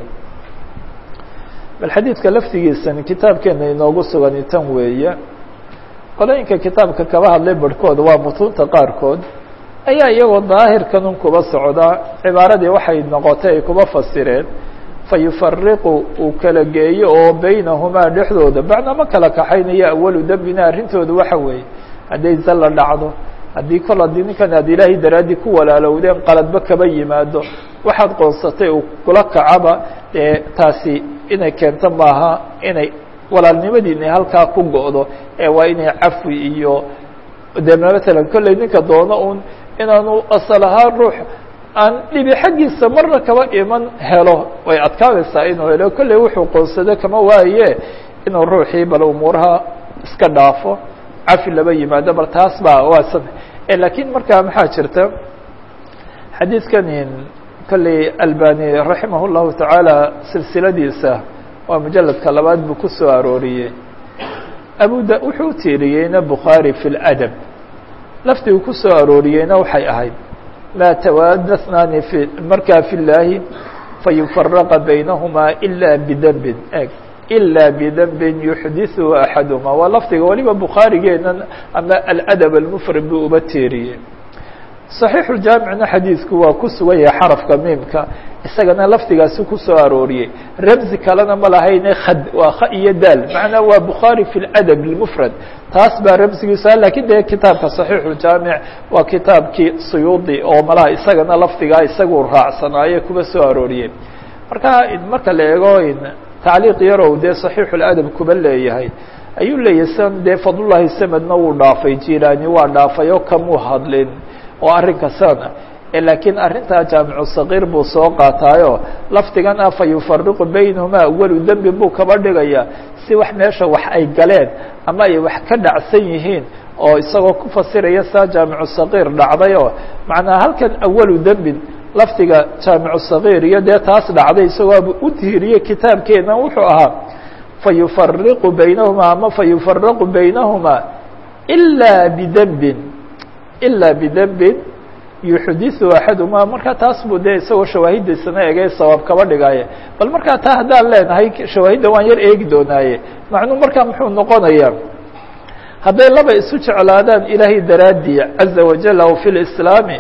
bal xadiidka laftigiisani kitaabkeena inoogu sugani tan weeye qolooyinka kitaabka kaba hadlay barhkooda waa mutuunta qaarkood ayaa iyagoo daahirkan un kuba socda cibaaradii waxay noqotay ay kuba fasireen fayufariqu uu kala geeyo oo baynahumaa dhexdooda bacdama kala kaxaynayo awalu dembina arrintooda waxa weeye hadday zalla dhacdo haddii kol haddii ninkan aad ilaahay daraaddii ku walaalowdeen qaladba kaba yimaado waxaad qoonsatay uu kula kacaba dee taasi inay keento maaha inay walaalnimadiina halkaa ku go'do ee waa inay cafwi iyo de matalan kolley ninka doono un inaanu asal ahaan ruux aan dhibi xaggiisa marna kaba iman helo way adkaanaysaa inuu helo kolley wuxuu qoonsado kama waaye inuu ruuxii bal umuuraha iska dhaafo cafi laba yimaado bal taas baa waa sad lakiin markaa maxaa jirta xadiidkani kolley albani raximah اllahu tacaala silsiladiisa waa mujaladka labaad buu ku soo arooriyey abu da wuxuu u tiiriyeyna bukhaari fi اladab lafdigu ku soo arooriyeyna waxay ahayd maa tawaada snaani fi markaa fi llaahi fayufaraqa baynahumaa ila bidembin eg ilا bdنbi yuxdiثhu axadهma waa lafdiga waliba bukhaarigeenan ama aladab almfrad buu uba teeriyey صaxiixujaamicna xadiidku waa ku sugan yahay xarafka miimka isagana lafdigaasi kusoo arooriyey rabzi kalena ma lahayne khad waa kha iyo daal macnaa waa bukhaari fi اladab اlmfrad taas baa rabzigiisa lakiin dee kitaabka صaxiixujaamic waa kitaabkii suyuudi oo malaha isagana lafdigaa isagu raacsanaaye kuba soo arooriyey marka marka la eego tacliiq yarow dee صaxiixu اladab kuba leeyahay ayuu leeyahay san dee fadlullahi samedna wuu dhaafay jilaani waa dhaafay oo kamuu hadlin oo arrinka sana laakiin arrintaa jaamicu sagiir buu soo qaataayo lafdigan ah fa yufariqu baynahumaa awalu dembi buu kaba dhigaya si wax meesha wax ay galeen ama ay wax ka dhacsan yihiin oo isagoo ku fasiraya saa jaamicu sagiir dhacdayoo macnaa halkan awalu dembin lafdiga jaamicu sagiir iyo dee taas dhacday isagoo u tiiriyey kitaabkeena wuxuu ahaa fayufariqu baynahumaa ama fayufaraqu baynahumaa ilaa bidembin ilaa bidembin yuxdiثu axadumaa markaa taas buu dee isagoo shawaahidiisana egay sawaab kaba dhigaaye bal markaa taa haddaan leenahay shawaahidda waan yar eegi doonaaye macnuu markaa muxuu noqonayaa hadday laba isu jeclaadaan ilaahay daraaddii caza wajal aw fi lislaami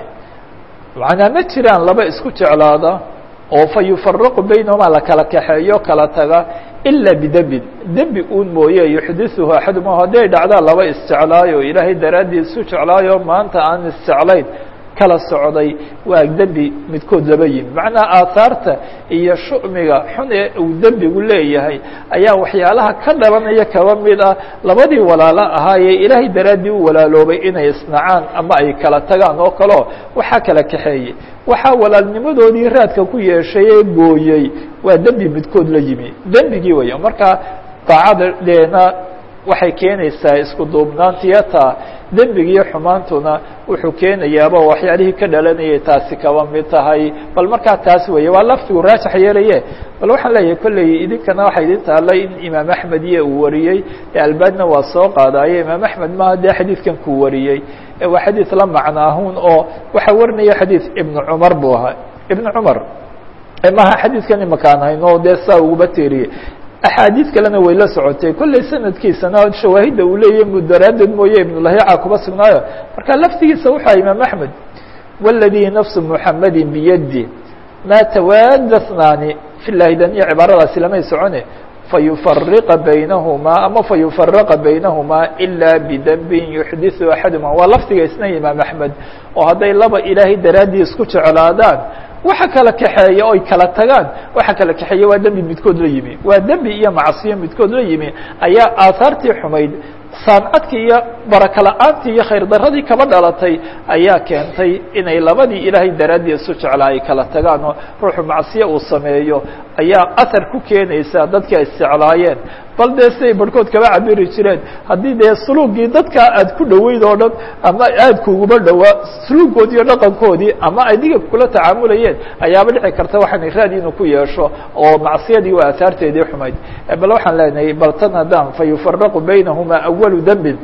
macnaa ma jiraan laba isku jeclaada oo fa yufaraqu baynahumaa la kala kaxeeyo kala taga ilaa bidembin dembi uun mooye yuxdithuhu axaduma hadday dhacdaan laba isjeclaayo ilaahay daraaddii isu jeclaayo maanta aan isjeclayn kala socday waa dembi midkood laba yimi macnaha aahaarta iyo shu'miga xun ee uu dembigu leeyahay ayaa waxyaalaha ka dhalanaya kaba mid ah labadii walaalo ahaayee ilaahay daraaddii u walaaloobay inay isnacaan ama ay kala tagaan oo kaleo waxaa kala kaxeeyey waxaa walaalnimadoodii raadka ku yeeshay ee gooyey waa dembi midkood la yimi dembigii weya marka daacadadeena waxay keenaysaa isku duubnaantiyata dembigiiyo xumaantuna wuxuu keenayaaba waxyaalihii ka dhalanayay taasi kaba mid tahay bal markaa taas weeye waa laftigu raajax yeelaye bal waxaan leeyahay kolley idinkana waxaa idin taallay in imaam axmed iyo uu wariyey ee albaadna waa soo qaadaaye imaam axmed maaha dee xadiidkan kuu wariyey waa xadiid la macnaahun oo waxaa warinaya xadiid ibnu cumar buu ahaa ibnu cumar maha xadiidkan imakaan hayno dee saa uguba teeriyey axaadiid kalena way la socotay kolley sanadkiisana shawaahidda uu leeyahy mudaraadad mooye ibnulahiica kuba sugnaayo marka laftigiisa wuxua imaam axmed wاladii nafsu muxamadi biyadi maa tawaada snaani fi llahi daniya cibaaradaasi lamay socone fayufariqa baynahumaa ama fayufaraqa baynahumaa ilaa bidembin yuxdiثu axaduma waa laftiga isna imaam axmed oo hadday laba ilaahay daraaddii isku jeclaadaan waxa kala kaxeeya oy kala tagaan waxa kala kaxeeya waa dembi midkood la yimi waa dembi iyo macsiyo midkood la yimi ayaa aahaartii xumayd saancadkii iyo baraka la-aantii iyo khayr daradii kaba dhalatay ayaa keentay inay labadii ilaahay daraaddii isu jeclaa ay kala tagaan oo ruuxu macsiyo uu sameeyo ayaa athar ku keenaysa dadkii ay isjeclaayeen bal dee siday barhkood kaba cabiri jireen haddii dee suluugii dadkaa aad ku dhoweyd oo dhan ama aad kuguba dhowaa suluugoodii iyo dhaqankoodii ama adiga kula tacaamulayeen ayaaba dhici karta waxaan raad inuu ku yeesho oo macsiyadii waa aahaarteedii xumayd bal waxaan leenahay bal tan haddaan fa yufaraqu baynahumaa awalu dembin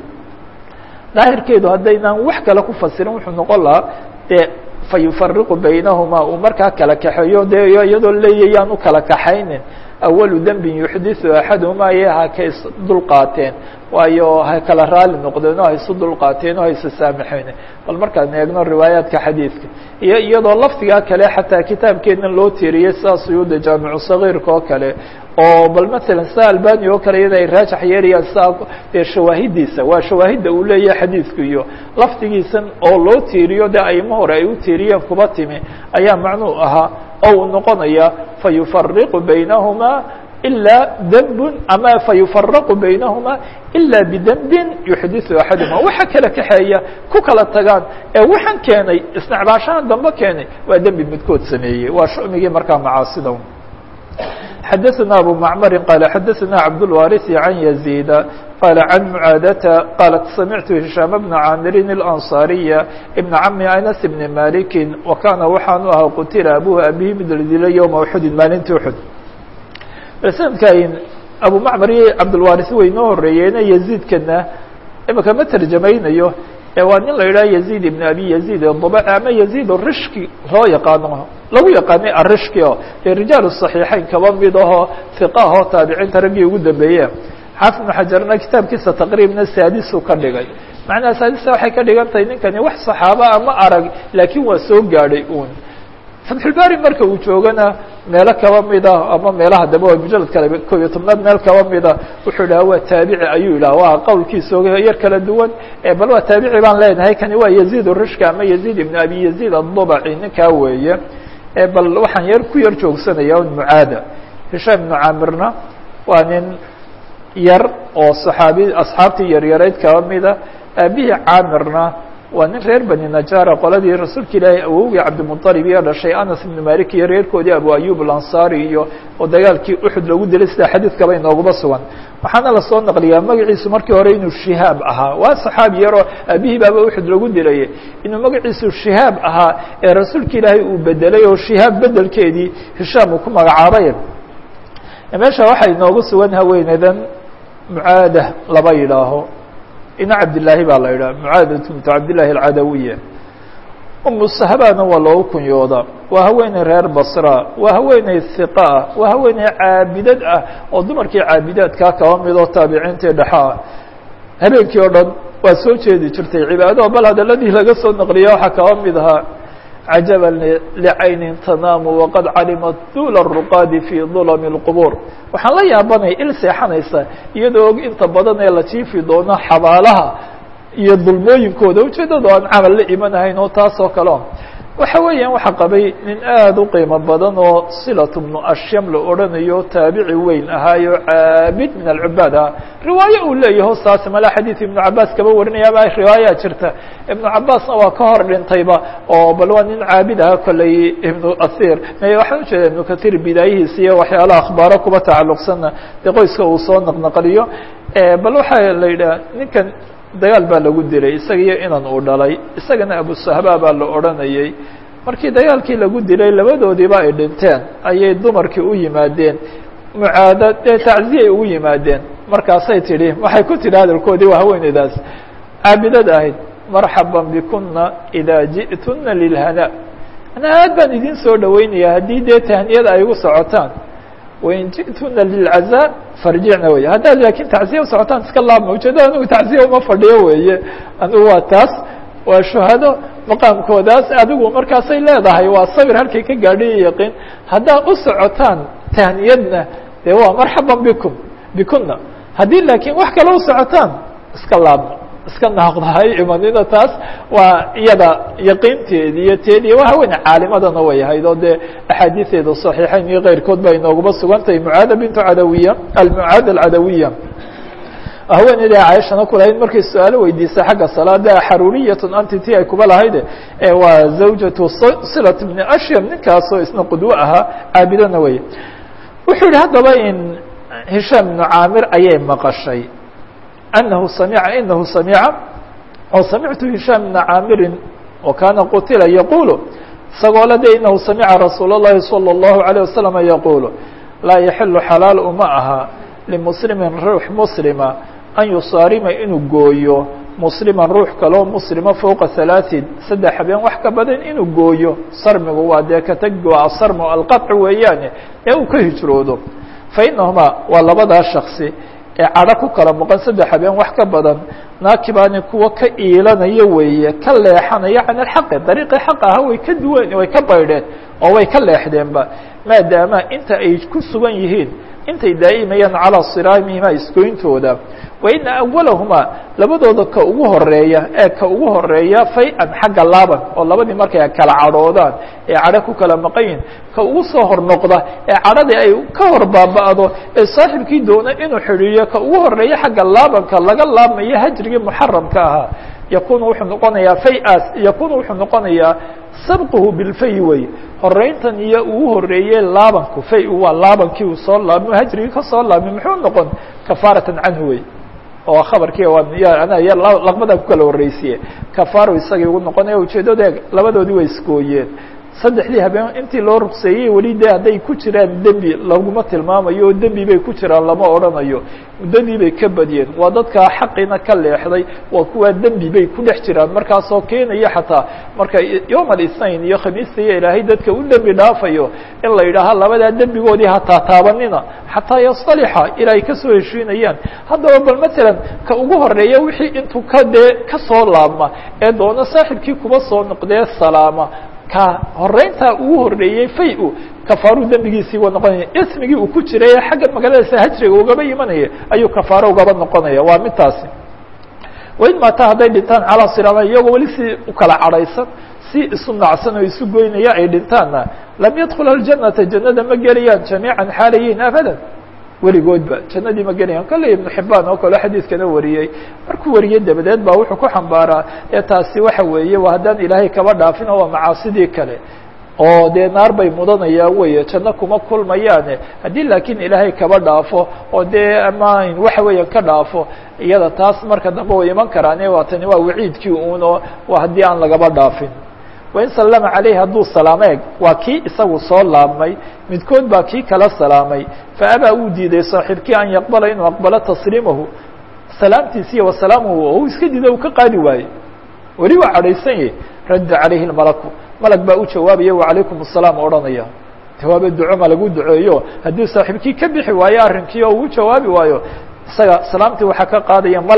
daahirkeedu haddaynaan wax kale ku fasirin wuxuu noqon lahaa dee fayufariqu baynahumaa uu markaa kala kaxeeyo dee iyadoo leeyayaan u kala kaxaynin awalu dembin yuxdiثu axaduhumaa ye ha ka is dulqaateen waayo ha kala raali noqdeen oo ha isu dulqaateen oo ha isa saamaxeen bal markaan eegno riwaayaadka xadiidka iyo iyadoo lafdigaa kale xataa kitaabkeedna loo tiriyey sidaa suyuuda jaamicu sagiirka oo kale oo bal matalan sida albani oo kale iyada ay raajax yeelayaan sidaa dee shawaahidiisa waa shawaahidda uu leeyahay xadiidku iyo lafdigiisan oo loo tiiriyo dee aimo hore ay u tiiriyeen kuba timi ayaa macnuu ahaa oo uu noqonaya fayufariqu baynahumaa ilaa dembun ama fayufaraqu baynahumaa ilaa bidembin yuxdiثu axaduma waxa kala kaxeeya ku kala tagaan ee waxaan keenay isnecbaashahan dambe keenay waa dembi midkood sameeyey waa shumigii markaa macaasida xadaثna abu macmari qaala xadaثna cabdالwariث can yaزيda qala can mucaadata qaalat samictu hishaam bna caamirin اlanصariya ibna cami anas bni maliki wa kaana waxaanu ahaa qutila abuhu abihi mid la dilay ywma uxudin maalintii uxud sanadkan abu macmar iyo cabdulwaris way noo horeeyeene yaziidkana imika ma terjamaynayo ee waa nin la yidhaha yaziid ibn abi yaziid dabaci ama yaziid rishki loo yaqaano lagu yaqaanay arishki o dee rijaal صaxiixeyn kaba mid ahoo hiqa ahoo taabiciinta raggii ugu dambeeye xaafid ibnu xajarna kitaabkiisa taqriibna saadisu ka dhigay macnaha saadisa waxay ka dhigan tahay ninkani wax saxaaba ama arag laakiin waa soo gaadhay un fatxulbari marka uu joogana meelo kaba mida ama meelaha dambe waa mujalad kale ko iyo tobnaad meel kaba mida wuxuu dhaha waa taabici ayuu yidhaha waa qowlkiisa yar kala duwan bal waa taabici baan leenahay kani waa yaziid rishka ama yaziid ibn abi yaziid adubaci ninkaa weeye bal waxaan yar ku yar joogsanaya un mucaada hishaam ibnu caamirna waa nin yar oo saxaabi asxaabtii yaryarayd kaba mida aabihii caamirna waa nin reer bani najara qoladii rasuulka ilaahay awowgii cabdimuطalib iyo dhashay anas ibnu malik iyo reerkoodii abu ayub alansari iyo oo dagaalkii uxud lagu dilay sida xadiidkaba inooguba sugan waxaana lasoo naqliyaa magaciisu markii hore inuu shihaab ahaa waa saxaabi yaroo aabihii baaba uxud lagu dilayay inuu magaciisu shihaab ahaa ee rasuulka ilaahay uu bedelay oo shihaab bedelkeedii hishaam uu ku magacaabay meesha waxaa inoogu sugan haweeneydan mucaada laba yidhaaho ina cabdillaahi baa la yidhaha mucaadatu bintu cabdillahi alcadawiya umu sahabana waa loogu kunyooda waa haweeney reer basra waa haweeney hiqa ah waa haweeney caabidad ah oo dumarkii caabidaadkaa kaba midoo taabiciintii dhexa ah habeenkii oo dhan waa soo jeedi jirtay cibaado bal hadaladii laga soo naqliya waxaa kaba mid ahaa cajaba licaynin tanaamu waqad calimat dula ruqaadi fi dulami اlqubuur waxaan la yaabanay il seexanaysa iyadoo og inta badan ee la jiifi doono xabaalaha iyo dulmooyinkooda ujeedado aan camal la imanahayn oo taas oo kale o waxa weeyaan waxaa qabay nin aada u qiimo badan oo silatu bnu ashyam la odhanayo taabici weyn ahaayo caabid min alcubaad ah riwaayo uu leeyaho saas mala xadiid ibnu cabaas kaba warinayaaba riwaayaa jirta ibnu cabaasna waa ka hor dhintayba oo bal waa nin caabid aha kolley ibnu athir waxaan ujeeda ibnu kathir bidaayihiisa iyo waxyaalaha akhbaaro kuba tacalluqsanna dee qoyska uu soo naqnaqliyo bal waxaa la yidhaha ninkan dagaal baa lagu dilay isaga iyo inan uu dhalay isagana abusahba baa la odhanayey markii dagaalkii lagu dilay labadoodiiba ay dhinteen ayay dumarkii u yimaadeen mucaada dee tacziyay ugu yimaadeen markaasay tidhi waxay ku tidhi hadalkoodii waa haweeneydaas caabidad ahayd marxaban bikuna idaa ji'tuna lilhana ana aad baan idin soo dhaweynaya haddii dee tahniyada ay ugu socotaan wain ji'tuna lilcazaa farjicna wey haddaad laakiin tacziya usocotaan iska laabma ujeedo anigu tacziya uma fadhiyo weeye anigu waa taas waa shuhado maqaamkoodaas adigu markaasay leedahay waa sabir halkay ka gaadhay yaqiin haddaad u socotaan tahniyadna dee waa marxaban bikum bikuna haddii laakiin wax kale u socotaan iska laabma iska naaqdahay imanina taas waa iyada yaqiinteedi iyo teedi waa haweene caalimadana way ahayd oo dee axaadiiseeda صaxiixayn iyo keyrkood ba inooguba sugan tahay mucaada bintu cadawiya almucaada alcadawiya haweeneyda caaishana ku lahayd markay su-aalo weydiisay xagga salaada xaruuriyatun anti ti ay kuba lahayde waa zawjatu silat bni ashyam ninkaasoo isna qudwo ahaa caabidana wey wuxuu yihi haddaba in hishaam ibnu caamir ayay maqashay أنه سمع إنه سمع oo سمعت هiشام بن عاmر وكاna qتila يقuل isagoo le de إنه سمعa رasuuل اللhi صلى الله عليه وسلم يقuل لاa يحل xلاaل uma aha لمسلم ruux مسلمa أن يصاarima inuu gooyo مسلما ruux kaloo مسلمa فوقa ثaلاثين saddex habeen wax ka badan inuu gooyo sarmigu waa dee katgo asarm alqطع weeyaane ee uu ka hijroodo فإنهma waa labadaa شhخصi ee cadho ku kala maqan saddex habeen wax ka badan naakibaani kuwa ka iilanaya weeye ka leexanaya can alxaqi dariiqii xaq aha way ka duwan way ka baydheen oo way ka leexdeenba maadaama inta ay ku sugan yihiin intay daa'imayaan calaa siraamihima isgoyntooda wa ina awalahumaa labadooda ka ugu horeeya ee ka ugu horeeya fay-an xagga laaban oo labadii markay kala cadhoodaan ee cadho ku kala maqan yihin ka ugu soo hor noqda ee cadhadii ay ka hor baaba'do ee saaxibkii doona inuu xidhiiriyo ka ugu horeeya xagga laabanka laga laabmayo hajrigii muxaramka ahaa yakunu wuxuu noqonayaa fay-aas yakunu wuxuu noqonayaa sabquhu bilfay wey horeyntan iyo uu horeeyey laabanku fay waa laabankii uu soo laabmo hajrigii ka soo laabmay muxuu noqon kafaaratan canhu wey oo khabarkii laqbadan ku kala horreysiye kafaaro isagii ugu noqonaya ujeeddada labadoodii way isgooyeen saddexdii habeen intii loo rugseeyey weli de hadday ku jiraan dembi laguma tilmaamayo oo dembi bay ku jiraan lama odhanayo muddadii bay ka badiyeen waa dadkaa xaqiina ka leexday waa kuwaa dembi bay ku dhex jiraan markaasoo keenaya xataa marka yowm alisnain iyo khamiista iyo ilaahay dadka u dembi dhaafayo in la yidhaaha labadaa dembigoodii hataa taabanina xataa yastalixa ilaa ay kasoo heshiinayaan haddaba bal matalan ka ugu horeeya wixii intuu ka dee kasoo laabma ee doona saaxibkii kuba soo noqdee salaama ka horeyntaa ugu horeeyey fay-u kafaaru dembigiisii wa noqonaya ismigii uu ku jiray ee xagga magaaladiisa hajriga ugaba imanaya ayuu kafaaro ugaba noqonaya waa midtaasi wain maata hadday dhintaan calaa siraama iyagoo weli si ukala cadhaysan si isu nacsan oo isu goynaya ay dhintaanna lam yadkula aljanata jannada ma gelayaan jamiican xaalayihin abadan weligoodba jannadii ma gelayaan kolley ibnu xibaan oo kale xadiidkana wariyey markuu wariyey dabadeed baa wuxuu ku xambaaraa ee taasi waxa weeye waa haddaan ilaahay kaba dhaafin oo waa macaasidii kale oo dee naar bay mudanayaan weeye janno kuma kulmayaane haddii laakiin ilaahay kaba dhaafo oo dee aman waxa weeyaan ka dhaafo iyada taas marka dambe way iman karaane waa tani waa waciidkii uun oo waa haddii aan lagaba dhaafin wain sallama caleyhi hadduu salaameeg waa kii isagu soo laabmay midkood baa kii kala salaamay faabaa uu diiday saaxiibkii an yaqbala inuu aqbalo tasliimahu salaamtiisiiyo wasalaamuhu oo uu iska diido uu ka qaadi waaye weli waa cadhaysan yahy radda calayhi lmalaku malag baa u jawaabaya wacalaykum asalaam odhanaya jawaaba duco ma lagu duceeyo haddii saaxiibkii ka bixi waayo arrinkii oo uu jawaabi waayo isaga salaamtii waxaa ka qaadaya malag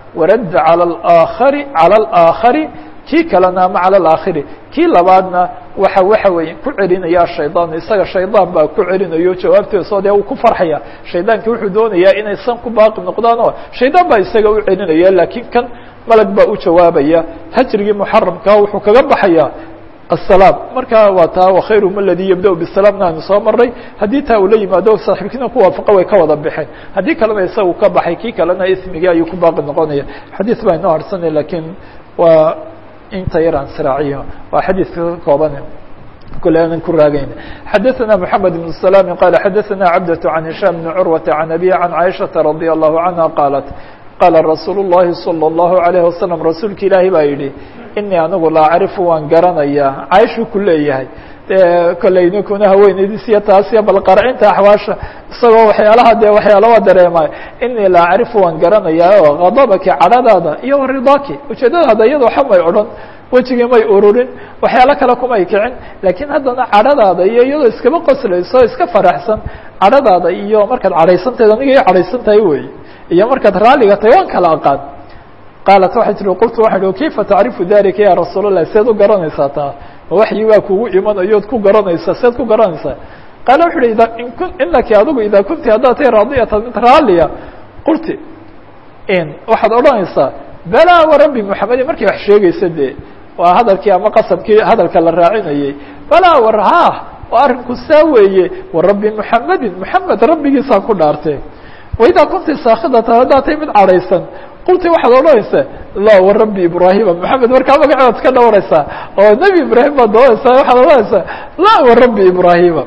waradda calى اaakhari calى اlآakhari kii kalena ama calى اlaakhiri kii labaadna waxa waxa weeye ku celinaya shayطaan isaga shaydaan baa ku celinayo jawaabteeso dee uu ku farxaya shaydaanki wuxuu doonayaa inay san ku baaqi noqdaan oo shaydaan baa isaga u celinaya laakiin kan malag baa u jawaabaya hajrigii muxaramkaa wuxuu kaga baxaya السلام marka waa taa وkhayrهm اladي yبdأ bالسلامna aynu soo maray haddii taa uu la yimaado saaxiibkiina kuwaafaqa way ka wada baxeen haddii kalena isagu ka baxay kii kalena ismigii ayuu ku baaqi noqonaya xadiث baa inoo harsanay lakiin waa inta yar aan sraaciyo waa xadiثka ka kooban kule aanan ku raagayn xadaثna محamed بن سلام qال xadaثna cبدة عن هiشام بن عروة عن أbي عن عائشhaةa رضي الله عنها qالت qاla رasuul الlahi صلى الله عليه وسلم rasuulka ilaahi baa yihi inii anigu la acrifu waan garanayaa cayshuu ku leeyahay kolley ninkuna haweeneydiisiyo taasiyo bal qarcinta axwaasha isagoo waxyaalaha dee waxyaala waa dareemay inii la acrifu waan garanayaa oo kadabaki cadhadaada iyo waridaaki ujeedadaada iyadoo xamay odhan wejigii may ururin waxyaalo kale kumay kicin laakiin haddana cadhadaada iyo iyadoo iskaba qoslayso iska faraxsan cadhadaada iyo markaad cadhaysantahed aniga iyo cadhaysantahay wey iyo markaad raalliga tahay waan kala aqaan qaalat waxay tihi qultu waxaan ihi kayfa tacrifu dalika ya rasuul الlah seed u garanaysaa taa ma waxyi waa kugu imanayood ku garanaysaa seed ku garanaysaa qaala wuxu uhi ida in inaki adigu idaa kunti haddaad tahay raadiyatan mid raalliya qulti in waxaad odhanaysaa balaa warabbi moxamedin markay wax sheegaysa dee waa hadalkii ama qasabkii hadalka la raacinayey balaa war ha oo arrinku saa weeye warabbi moxamedin moxamed rabbigiisaan ku dhaartee waidaa kunti saakidatan haddaad tahay mid cadhaysan qulti waxaad odhanaysaa la warabbi ibraahima moxamed markaa magaceedaad ka dhawaraysaa oo nebi ibraahim baad doonaysaa waxaad odhanaysaa la warabbi ibraahima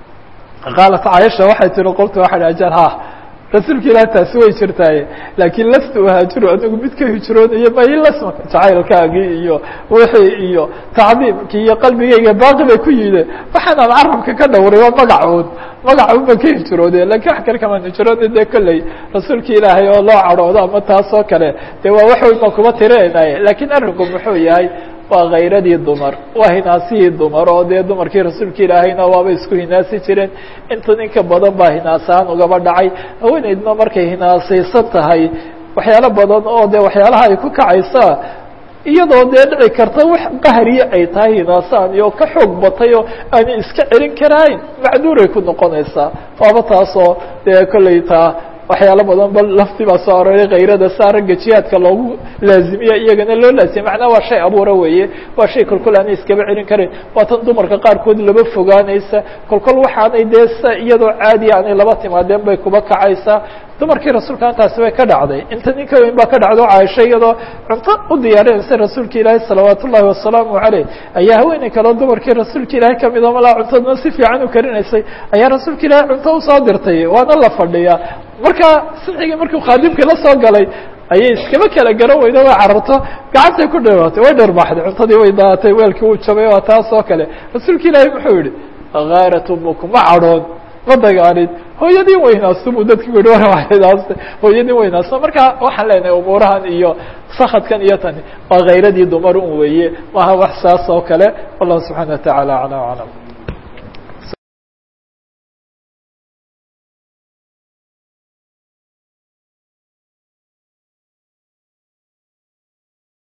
qaalat caaisha waxay tihi qultu waxaa hi ajar ha rasuulka ilaah taasi way jirtaaye laakiin lastu uhaajiru anigu mid ka hijroonayo maylasmaka jacaylkaagii iyo wixii iyo tacdiimkii iyo qalbigayga baaqi bay ku yideen waxaanaan carabka ka dhawray waa magacuun magacuun baan ka hijroode lakin wax kale kamaan hijroona dee kolley rasuulka ilaahay oo loo cadhoodo ama taas oo kale dee waa wax weyn baan kuma tirinaynaye laakiin arrinku muxuu yahay waa khayradii dumar waa hinaasihii dumar oo dee dumarkii rasuulka ilaahayna waaba isku hinaasi jireen inta ninka badan baa hinaasaan ugaba dhacay haweeneydna markay hinaasaysan tahay waxyaalo badan oo dee waxyaalaha ay ku kacaysa iyadoo dee dhici karta wax qahriye ay tahay hinaasaan iyo ka xoog batay oo aanay iska celin karayn macduuray ku noqonaysaa waaba taasoo dee kolley taa waxyaalo badan ba lafti baa soo aroray kayrada saa ragga jihaadka loogu laazimiya iyagana loo laazimiya macnaa waa shay abuura weeye waa shay kolkol aanay iskaba celin karin waa tan dumarka qaarkood laba fogaanaysa kolkol waxaanay dee sa iyadoo caadiya aanay laba timaadeen bay kuba kacaysaa dumarkii rasuulka intaasi way ka dhacday inta ninka weyn baa ka dhacdo caaisho iyadoo cunto u diyaarinaysa rasuulka ilaahi salawaat ullahi wasalaamu caleyh ayaa haweeney kaleo dumarkii rasuulka ilaahay kamid oo malaa cuntadna si fiican u karinaysay ayaa rasuulka ilaahay cunto usoo dirtay waana la fadhiyaa marka sixigii markuu khaadimkii la soo galay ayay iskaba kala garan weydo way cararto gacantay ku dheeratay way dherbaxday cuntadii way daatay weelkii uu jabay waa taas oo kale rasuulka ilaahay muxuu yihi gaarat umuku ma cadhoon ma dagaalin hooyadii weynaasto buu dadki ku yihi warhinaasta hooyadii weynaasto marka waxaan leenahay umuurahan iyo sakadkan iyo tani waa khayradii dumar un weeye maaha wax saas oo kale wallahu subxana wa taعala aclam aclam